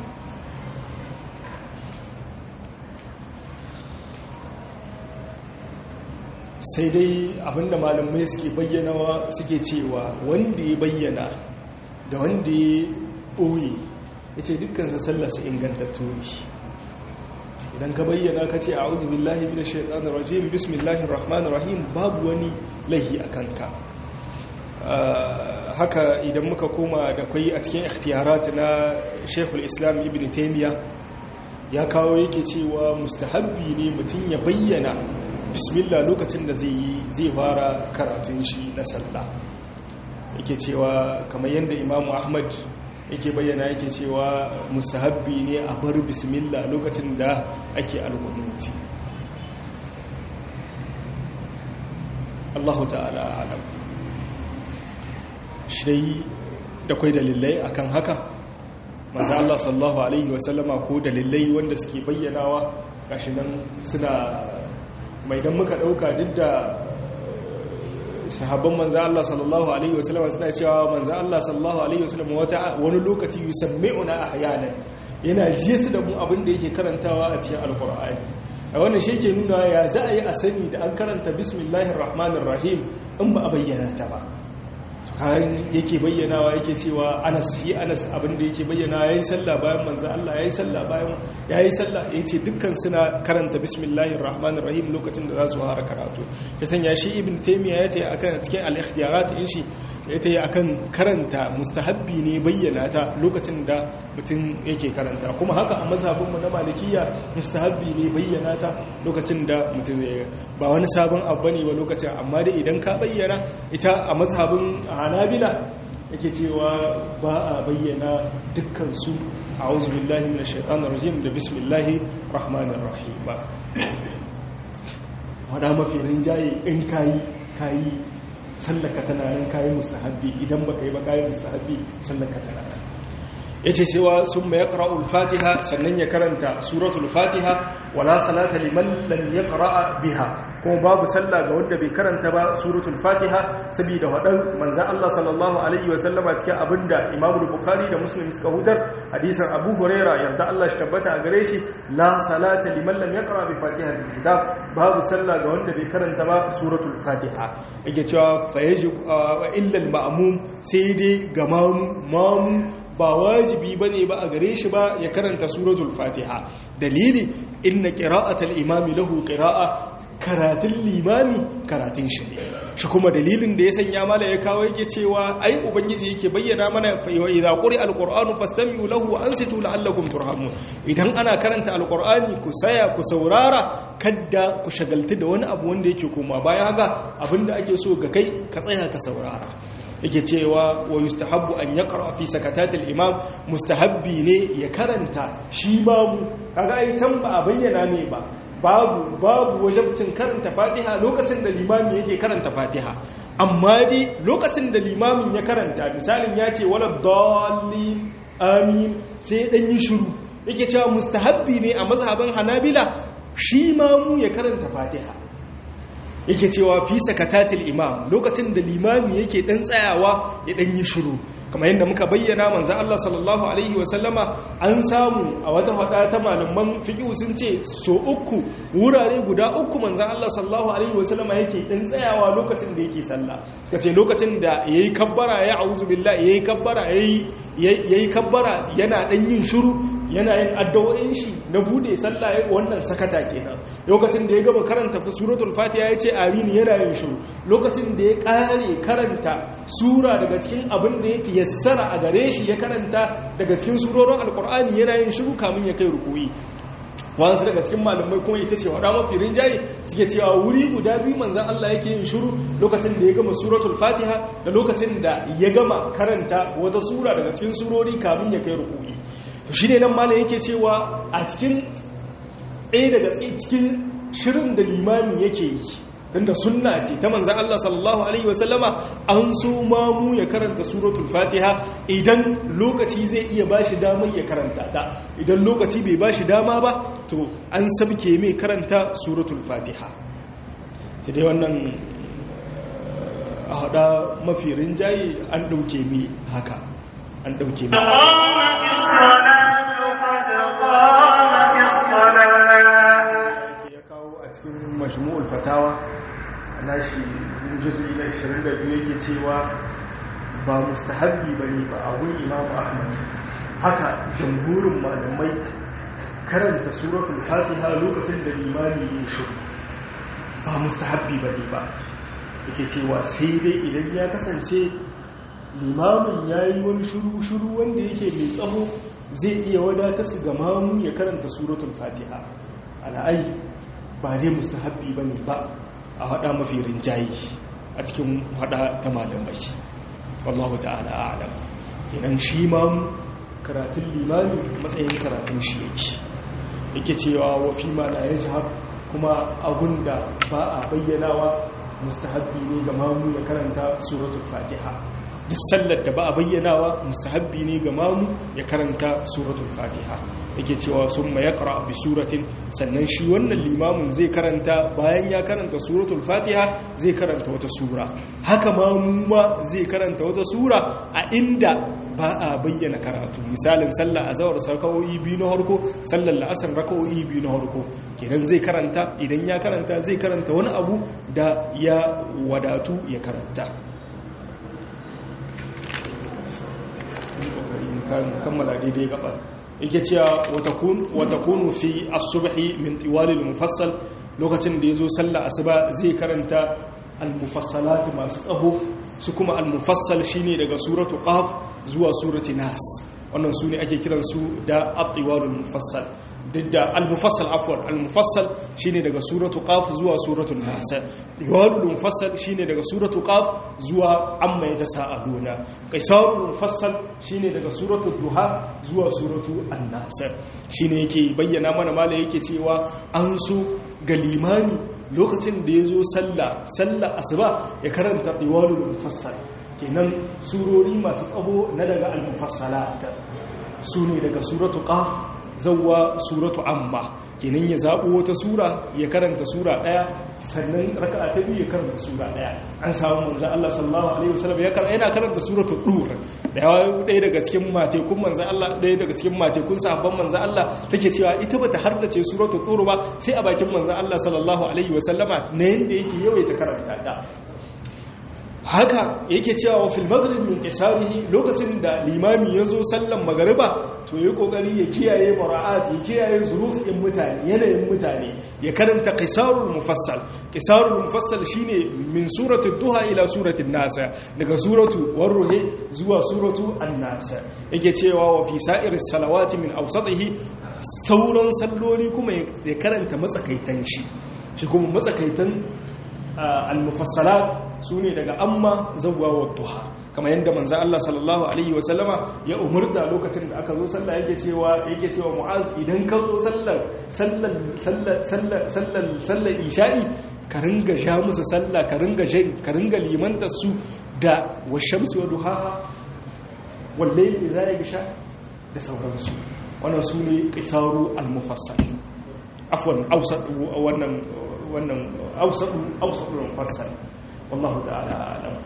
sai dai abinda malamai suke bayyanawa suke cewa wanda ya bayyana da wanda ya ɓoye yace dukkan sa sallarsa ingantattu ne idan ka bayyana ka ce a uzu billahi bin shaitanir rajim bismillahir rahmanir rahim babu wani lahi a kanka haka idan muka koma da kwai a cikin ikhtiyarat na shekul islam ibn taimiyya ya kawo yake cewa mustahabbi ne mutum ya bayyana bismillah lokacin da zai fara karatun shi na sallah yake cewa kamar yadda imamu ahmad yake bayyana yake cewa musahabbi ne a bar bismillah lokacin da ake alkunuti Allahu ta'ala alam shi da kwai dalilai akan haka maza Allah sallallahu alaihi wasallama ko dalilai wanda suke bayyanawa gashi nan suna mai dan muka dauka duk da sahabban manzan Allah sallallahu Alaihi wasallam suna cewa manzan Allah sallallahu Alaihi wasallam wani lokaci yusammi'una ahyanan yana jiye su da mu abin da yake karantawa a cikin alkur'ani a wannan shi ke nuna ya za a yi a sani da an karanta bismillahir rahmanir rahim in ba a bayyana ta ba kayan yake bayyanawa yake cewa anas fi anas abin da yake bayyana yayi sallah bayan manzo Allah yayi sallah bayan yayi sallah yace dukkan suna karanta bismillahir rahmanir rahim lokacin da za su fara karatu ya sanya shi ibn taymiya yace akan cikin al-ikhtiyarat in shi yace akan karanta mustahabbi ne bayyana ta lokacin da mutum yake karanta kuma haka a mazhabin mu na malikiya mustahabbi ne bayyana ta lokacin da mutum zai ba wani sabon abu bane ba lokacin amma dai idan ka bayyana ita a mazhabin hanabila yake cewa ba a bayyana dukkansu a auzubillahi na shaitanar rajim da bismillahi rahmanir rahim ba wadda mafi rinjaye in kayi kayi sallaka tana nan kayi mustahabbi idan ba ka yi ba kayi mustahabbi sallaka tana nan ya ce cewa sun mai ƙara'ul fatiha sannan ya karanta suratul fatiha wala salata liman lam ya ƙara'a biha kuma babu sallah ga wanda bai karanta ba suratul fatiha saboda wadan manzan Allah sallallahu alaihi wa sallama cikin abinda Imam Bukhari da Muslim suka hutar hadisin Abu Huraira yarda Allah shi tabbata a gare shi la salata liman lam yaqra bi fatihatil kitab babu sallah ga wanda bai karanta ba suratul fatiha yake cewa fa yajib illa al ma'mum sai dai ga mamu ba wajibi bane ba a gare shi ba ya karanta suratul fatiha dalili inna qira'atal imami lahu qira'a karatun limami karatun shi ne shi kuma dalilin da ya sanya mala ya kawo yake cewa ai ubangiji yake bayyana mana fa idza quri alqur'anu fastami'u lahu wa ansitu la'allakum turhamun idan ana karanta alqur'ani ku saya ku saurara kadda ku shagaltu da wani abu wanda yake koma baya haka abinda ake so ga kai ka tsaya ka saurara yake cewa wa yustahabbu an yaqra fi sakatatil imam mustahabbi ne ya karanta shi babu kaga ai can ba a bayyana ne ba babu babu wajabcin karanta fatiha lokacin da limami yake karanta fatiha amma dai lokacin da limamin ya karanta misalin ya ce wala dallin amin sai dan yi shiru yake cewa mustahabbi ne a mazhaban hanabila shi mamu ya karanta fatiha yake cewa fi sakatatil imam lokacin da limami yake dan tsayawa ya dan yi shiru kamar yadda muka bayyana manzon Allah sallallahu alaihi wasallama an samu a wata fada ta malaman fiqh sun ce so uku wurare guda uku manzon Allah sallallahu alaihi wasallama yake dan tsayawa lokacin da yake sallah suka ce lokacin da yayi kabbara ya auzu billahi yayi kabbara yayi yayi kabbara yana dan yin shiru yana yin addu'o'in shi na bude sallah wannan sakata kenan lokacin da ya gama karanta suratul fatiha ya ce amin yana yin shiru lokacin da ya kare karanta sura daga cikin abin da yake yassara a gare shi ya karanta daga cikin surorin alkur'ani yana yin shiru kamun ya kai rukuyi wasu daga cikin malamai kuma ita ce wada mafi rinjaye suke cewa wuri guda biyu manzan Allah yake yin shiru lokacin da ya gama suratul fatiha da lokacin da ya gama karanta wata sura daga cikin surori kamun ya kai rukuyi to shi ne nan malam yake cewa a cikin ɗaya daga cikin shirin da limami yake yi tunda sunna ce ta manzan Allah sallallahu Alaihi wasallama an so mamu ya karanta suratul fatiha idan lokaci zai iya ba shi damar ya karanta ta idan lokaci bai ba shi dama ba to an sabke mai karanta suratul fatiha sai dai wannan a hada mafi rinjaye an ɗauke mi haka an ɗauke mi ya kawo a cikin majmu'ul fatawa nashi juz'i na 22 yake cewa ba mustahabbi bane ba a gun Imam Ahmad haka jamhurin malamai karanta suratul Fatiha lokacin da limami ya shi ba mustahabbi bane ba yake cewa sai dai idan ya kasance limamin yayi wani shuru-shuru wanda yake mai tsaho zai iya wadata su ga mamu ya karanta suratul Fatiha ala'ai ba dai mustahabbi bane ba a haɗa mafi rinjaye a cikin haɗa ta malamai wallahu ta'ala a'lam kenan shi ma karatun limami matsayin karatun shi yake yake cewa wa fi ma la yajhab kuma abunda ba a bayyanawa mustahabbi ne ga mamu ya karanta suratul fatiha duk sallar da ba a bayyanawa mustahabbi ne ga mamu ya karanta suratul fatiha yake cewa sun ma ya bi suratin sannan shi wannan limamin zai karanta bayan ya karanta suratul fatiha zai karanta wata sura haka mamu ma zai karanta wata sura a inda ba a bayyana karatu misalin sallah azawar rakawoyi biyu na harko sallar la'asar rakawoyi biyu na harko kenan zai karanta idan ya karanta zai karanta wani abu da ya wadatu ya karanta kammala daidai gaba yake cewa wata kunu fi asubhi min tiwalil mufassal lokacin da ya zo sallah asuba zai karanta al-mufassalat masu tsaho su kuma al-mufassal shine daga suratu qaf zuwa surati nas wannan su ne ake kiransu da at-tiwalul mufassal duk da al-mufassal afwan al-mufassal shine daga suratu qaf zuwa suratul nas tiwalul mufassal shine daga suratu qaf zuwa amma yatasaaluna qaisarul mufassal shine daga suratu duha zuwa suratu an-nas shine yake bayyana mana mala yake cewa an so ga limami lokacin da yazo sallah sallah asuba ya karanta tiwalul mufassal kenan surori masu tsaho na daga al-mufassalat su ne daga suratu qaf zawwa suratu amma kenan ya zabo wata sura ya karanta sura daya sannan raka'a ta biyu ya karanta sura daya an samu manzon Allah sallallahu alaihi wasallam ya karanta yana karanta suratu dur da yawa daya daga cikin matekun manzon Allah daya daga cikin matekun sahabban manzon Allah take cewa ita bata hardace suratu dur ba sai a bakin manzon Allah sallallahu alaihi wasallama ne yanda yake yawaita karanta ta haka yake cewa wa fil maghrib min qisarihi lokacin da limami yazo sallan magariba to yayi kokari ya kiyaye mura'at ya kiyaye zurufin mutane yanayin mutane ya karanta qisarul mufassal qisarul mufassal shine min surati duha ila surati an-nas daga suratu warruhi zuwa suratu an-nas yake cewa wa fi sa'iris salawati min awsatihi sauran salloli kuma ya karanta matsakaitan shi shi kuma matsakaitan al-mufassalat su ne daga amma zawwa wa duha kamar yadda manzo Allah sallallahu alaihi wa sallama ya umurta lokacin da aka zo sallah yake cewa yake cewa mu'az idan ka zo sallar sallar sallar sallar sallar sallar isha'i ka ringa sha musu sallah ka ringa jin ka ringa limanta su da washamsi wa duhaha wal layli idza yagsha da sauransu wannan su ne qisaru al-mufassal afwan awsat wannan wannan ausaɗin mufassal wallahu ta'ala alam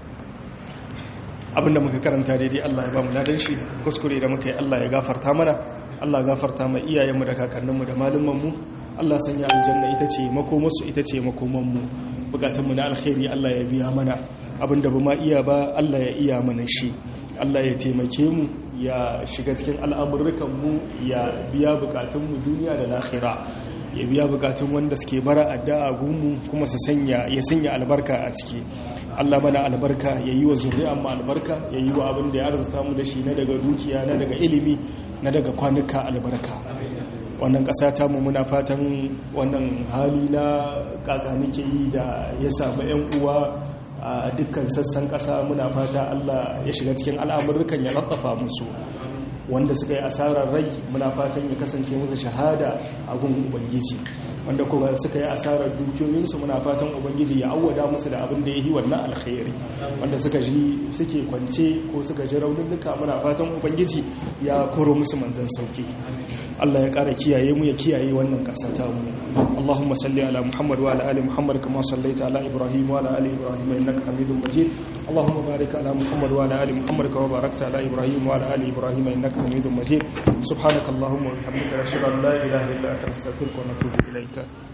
abinda muka karanta daidai Allah ya ba mu ladan shi kuskure da muka yi Allah ya gafarta mana Allah ya gafarta ma iyayenmu da kakanninmu da malumanmu Allah sanya aljanna ita ce makomarsu ita ce makomanmu bukatunmu na alkhairi Allah ya biya mana abinda ba ma iya ba Allah ya iya mana shi Allah ya taimake mu ya shiga cikin al'amurrukanmu ya biya bukatunmu duniya da lahira ya biya bukatun wanda suke bara addu'a gumu kuma su sanya ya sanya albarka a ciki Allah mana albarka ya yi wa zuri'an mu albarka ya yi wa abin da ya arzuta mu da shi na daga dukiya na daga ilimi na daga kwanuka albarka wannan ƙasa ta mu muna fatan wannan hali na kaka nake yi da ya samu 'yan uwa a dukkan sassan ƙasa muna fata Allah ya shiga cikin al'amurrukan ya ratsafa musu wanda suka yi asarar rai muna fatan ya kasance musu shahada a gun ubangiji wanda kuma suka yi asarar dukiyoyinsu muna fatan ubangiji ya awwada musu da abin da ya yi wannan alkhairi wanda suka ji suke kwance ko suka ji raunuka muna fatan ubangiji ya koro musu manzan sauki Allah ya kara kiyaye mu ya kiyaye wannan kasa ta mu Allahumma salli ala Muhammad wa ala ali Muhammad kama sallaita ala Ibrahim wa ala ali Ibrahim innaka Hamidum Majid Allahumma barik ala Muhammad wa ala ali Muhammad kama barakta ala Ibrahim wa ala ali Ibrahim innaka Hamidum Majid subhanakallahumma wa bihamdika ashhadu an la ilaha illa anta astaghfiruka wa atubu ilaika